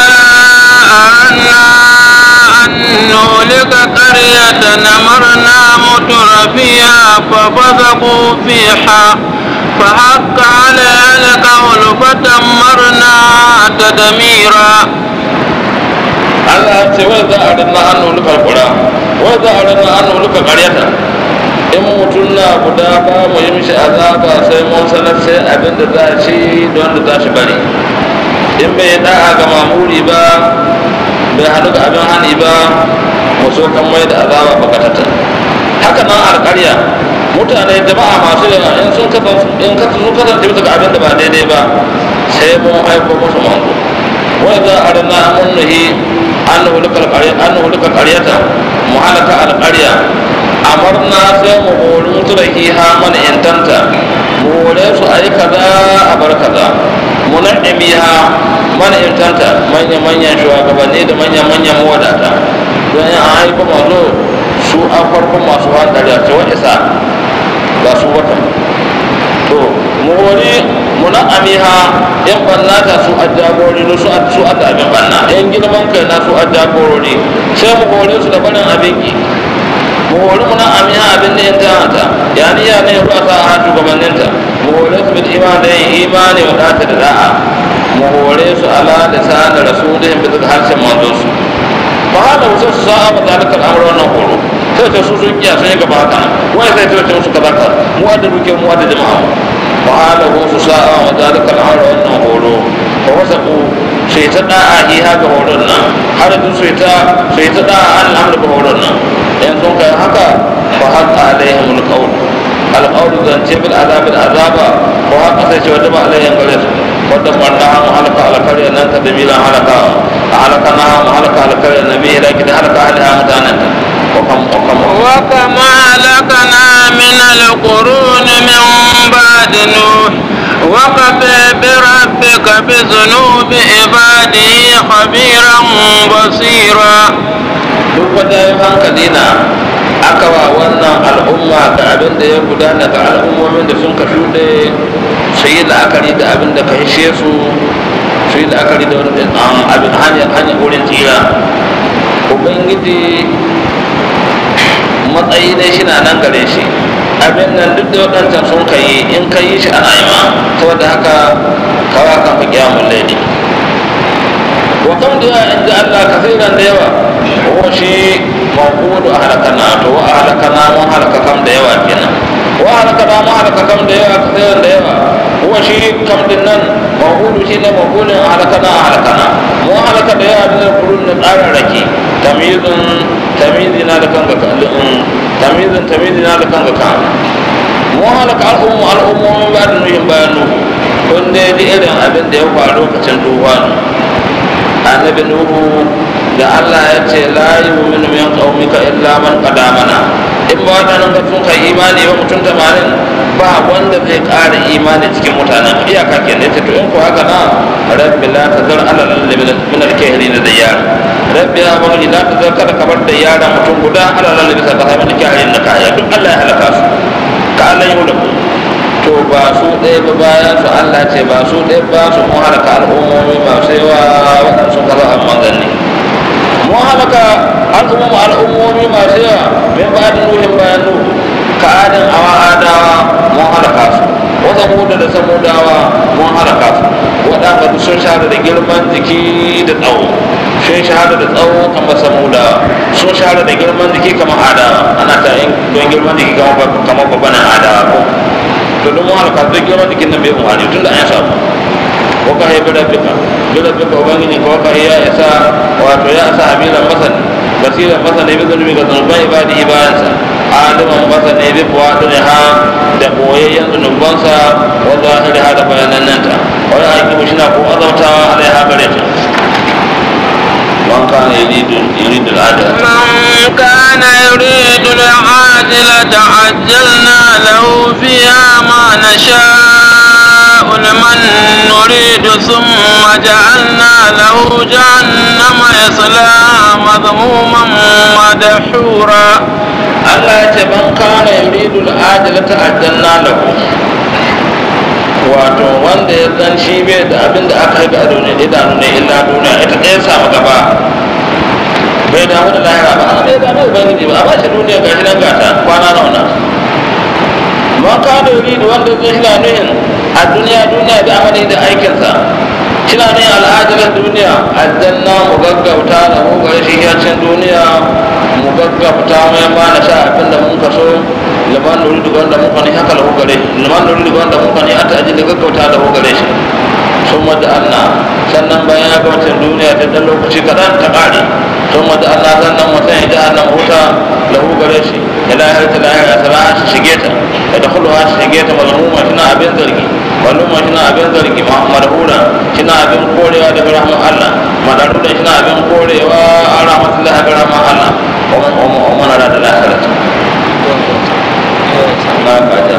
Speaker 4: أردنا أن نهلك قرية أمرنا متر فيها ففسقوا فيها فحق عليها القول فدمرنا تدميرا
Speaker 3: Allah ya ce wai za a rinna an nuluka kura wai za a rinna an nuluka karyata in mutum na guda ba mu yi mishi azaba sai mun sanar sai abin da za shi don da za shi bari in bai da'a ga mamuri ba bai hannu ga abin hani ba mu so kan mai da azaba bakatata haka nan alƙarya mutane jama'a masu yawa in sun kasance in sun kasance bisa ga abin da ba daidai ba sai mun aiko musu manzo wai za a rana mun nuhi an hulukar ƙaryata mu halaka alƙarya amarna sai mu hori mutu da hiha mana intanta mu hore su a yi kaza a bar kaza mu naɗimi ha mana intanta manya-manyan shugabanni da manya-manyan mawadata don yin an haifa mazo su a farkon masu hankali a cewa isa ba su wata to mu hori mu na'ami ha yan banna ta su a jagorori su a su a da abin banna yan girman kai na su a jagorori sai mu hore su da barin abin ki mu hori mu na'ami ha abin da yan ta yani ya ne ruwa ta ha shugabanninta mu hore su bil iman da yin imani wa data da da'a mu hore su ala lisan rasulihim bi harshen manzon su fa hada wasu su sa'a ba zalikal amru wannan horo sai ta su sun kiya sun yi gaba haka wai sai ta ce musu kaza ka mu da duke mu da jama'a mu fa hada wasu sa'a wa zalikal amru wannan horo fa wasaku sai ta da'a hi haka horon nan har da sai ta sai ta da'a an amru ga horon nan in sun kai haka fa haqa alaihim alqawl alqawl zance bil azab al azaba ko haka sai ce wanda ba alaihim gare su wanda wanda mu halaka alkarya nan ta damilan halaka halaka na mu halaka alkarya nabi ila kida halaka alha mutanen وكم وكم
Speaker 4: وكم أهلكنا من القرون من بعد نوح وكفى بربك بذنوب عباده خبيرا بصيرا
Speaker 3: duk wata yin hankali na aka wa wannan al'umma da abin da ya gudana ga al'ummomin da sun ka shuɗe su yi la'akari da abin da ka hishe su su yi la'akari da wani abin hanyar hanyar wurin tsira ubangiji matsayi dai shi na nan gare shi abin nan duk da waɗancan sun ka yi in ka yi shi ana yi ma saboda haka kawa kan fi kiyamun laili wa kam da yawa inda Allah kasiran da yawa ko shi mawqudu ahlakana to wa ahlakana mun halaka kam da yawa kenan wa halakana mun halaka kam da yawa kasiran da yawa ko shi kam din nan mawqudu shi ne mawqudun ahlakana ahlakana mun halaka da yawa da kurun da tsarin rake tamyizun tamyizina da kanka tamyizun tamyizina da kanka kan mun halaka al'ummu al'ummomin ba da nuhin bayan nuhu kun dai ji irin abin da ya faru lokacin duwanu annabi nuhu da Allah ya ce la yu'minu min qaumika illa man qadamana in ba wadannan ga sun kai imani ba mutum tamanin ba wanda zai ƙara imani cikin mutanen iyaka ke ne to in ko haka na rabbi la tazar ala lalli min al-kahirin da yar rabbi ya ba la tazar kada ka bar da yara mutum guda ala lalli bisa ka min al-kahirin da kaya duk Allah ya halaka su ka Allah ya hulaku to ba su ɗaya ba bayan su Allah ce ba su ɗaya ba su mun halaka al'ummomi masu yawa waɗansu kaza a manzanni mun halaka al'ummomi al'ummomi masu yawa min ba da nuhin bayan nuhu ka adin awa adawa mun halaka su wata muda da samudawa mun halaka su waɗanda duk sun shahara da girman jiki da tsawo sun shahara da tsawo kamar samudawa sun shahara da girman jiki kamar adawa ana ta yin don girman jiki kamar babban adawa ko to don mu halaka duk girman jikin nan bai umarni tun da an samu ko ka haifi rabbika duk rabbika ubangiji ko ka ya isa wato ya isa hamilan masani basiran masani bi zunubi ga zunuban ibadi ibadansa aliman masani bi fuwaɗu ha da boyayyen zunubansa wa zahiri ha da bayanannanta wani hakimu shi na ko azautawa alaiha gare ta من كان يريد يريد العاجلة
Speaker 4: من كان يريد العاجلة عجلنا له فيها ما نشاء لمن نريد ثم جعلنا له جهنم يصلاها مذموما مدحورا
Speaker 3: Allah ya ce man kana yuridu al-ajilata ajjalna lahu wato wanda ya zan shi bai da abin da aka haifi a duniya idanu ne illa duniya ita ɗaya samu gaba bai damu da lahira ba a bai damu da ubangiji ba a ba shi duniya ga shi nan gata kwana nauna man kana yuridu wanda zai shi na nuhin a duniya duniya da amali da aikinsa kina ne al'ajalar duniya aljanna mu gaggauta da mu gare shi yacin duniya mu gaggauta mai ma na sha abin da mun kaso liman nuri duk wanda muka ne haka lahu gare liman nuri duk wanda muka ne ata aji da gaggauta da gare shi sun wadda Allah sannan bayan ya gabacin duniya ta dan lokaci kaɗan ta ƙare sun wadda Allah sannan mutum ya ji annan huta lahu gare shi ya lahir ta lahir a sana'a shi shige ta ya da kulwa shi shige ta mazmuma tana abin zargi maluma shi na abin zargi madhura shi na abin korewa daga rahman Allah madarura shi na abin korewa a rahmatullah ga rahman Allah wa mana da lahirat na kaja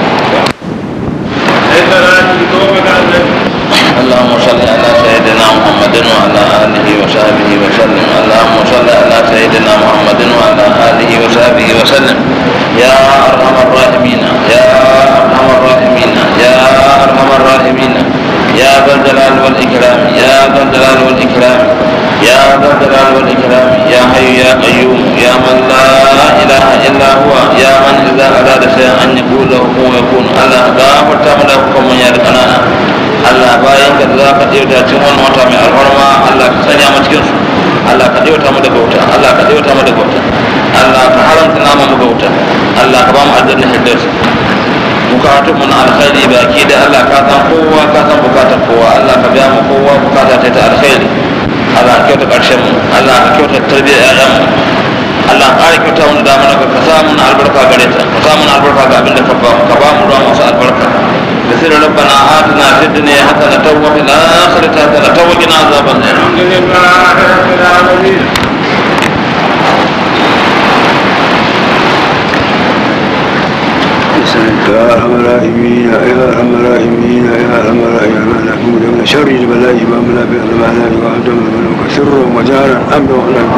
Speaker 3: اللهم صل على سيدنا محمد وعلى اله وصحبه وسلم اللهم صل على سيدنا محمد وعلى اله وصحبه وسلم يا ارحم الراحمين يا ارحم الراحمين يا ارحم الراحمين يا ذا الجلال والاكرام يا ذا الجلال والاكرام يا ذا الجلال والاكرام يا حي يا قيوم يا من لا اله الا هو يا من اذا اراد شيئا ان يقول له كن يكون الله غافر تعمل حكم يا ركنانا Allah bayan ka za ka ɗauta cikin wannan wata mai alfarma Allah ka sanya mu cikin su Allah ka ɗauta mu daga wuta Allah ka ɗauta mu daga wuta Allah ka haramta nama mu ga wuta Allah ka ba mu aljanna firdaus bukatun mu na alkhairi baki da Allah ka san kowa ka san bukatar kowa Allah ka biya mu kowa bukata ta ta alkhairi Allah ka kyauta ƙarshen mu Allah ka kyauta tarbiyyar ƴaƴan mu Allah ka ƙara kyauta mu da mana ka sa mu albarka gare ta ka sa mu albarka ga abin da ka ba mu ka ba mu ruwa masu albarka بسر ربنا آتنا في الدنيا حسنة وفي الآخرة حسنة وقنا عذاب النار الحمد لله رب العالمين
Speaker 5: يا ارحم الراحمين يا ارحم الراحمين يا ارحم الراحمين نحمد من شر البلاء ما من في البلاء وعدم الملوك سرا وجارا امنا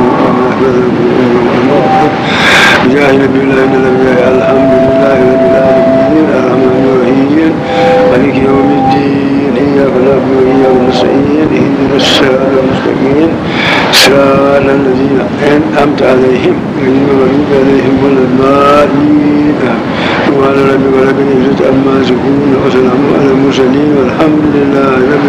Speaker 5: بجاه نبي الله ان الانبياء الحمد لله رب العالمين الرحمن الرحيم مالك يوم الدين اياك نعبد واياك نستعين اهدنا الصراط المستقيم صراط الذين انعمت عليهم غير المغضوب عليهم ولا الضالين وعلى ربك رب العزة عما يصفون وسلام على المرسلين والحمد لله رب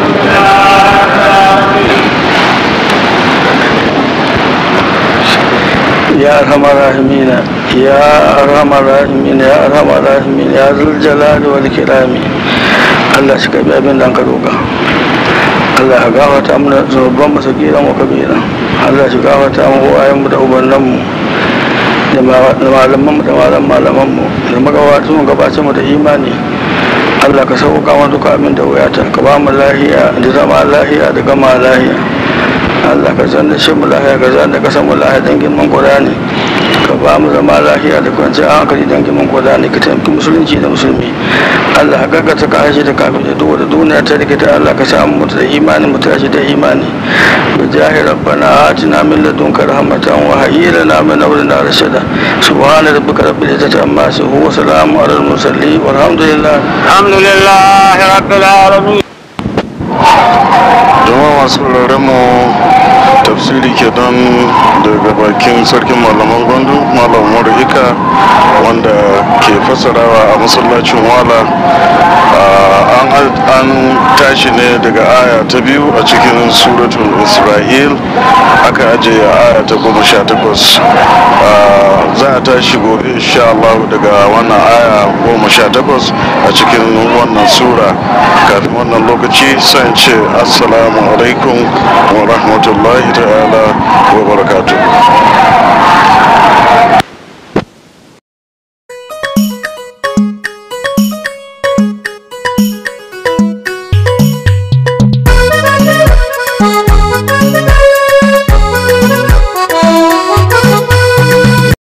Speaker 5: يا أرحم الراحمين يا أرحم الراحمين يا أرحم الراحمين يا ذو الجلال والكرام Allah shi ka bi abin da ka roƙa Allah ya gafarta mana zunuban mu sagiran wa kabira Allah shi gafarta mu uwayen mu da ubannan mu da malaman mu da malaman malaman mu da magabatan mu gabacin mu da imani Allah ka sauka mana duka abin da wuyata ka ba mu lahiya da zama lahiya da gama lahiya Allah ka zanna shi mu lahiya ka zanna ka samu lahiya don girman Qur'ani ka ba mu zama lahiya da kwanciyar hankali don girman Qur'ani ka taimaki musulunci da musulmi Allah ka gaggata ka harshe da kafin da duk da duniya ta rikita Allah ka samu mutu da imani mu tashi da imani bi jahi rabbana atina min ladunka rahmatan wa hayyi lana min amrina rashada subhana rabbika rabbil izzati amma yasifun wa salamun alal mursalin walhamdulillah
Speaker 4: alhamdulillah rabbil alamin
Speaker 2: jama'a masu mu tafsiri ke don daga bakin sarkin malaman gwandu malam umaru ika wanda ke fassarawa a masallacin wala an tashi ne daga aya ta biyu a cikin suratul isra'il aka ajiye aya ta goma sha takwas za a tashi gobe insha Allah daga wannan aya goma sha takwas a cikin wannan sura kafin wannan lokaci sai ce assalamu alaikum wa rahmatullahi ta'ala wa barakatuh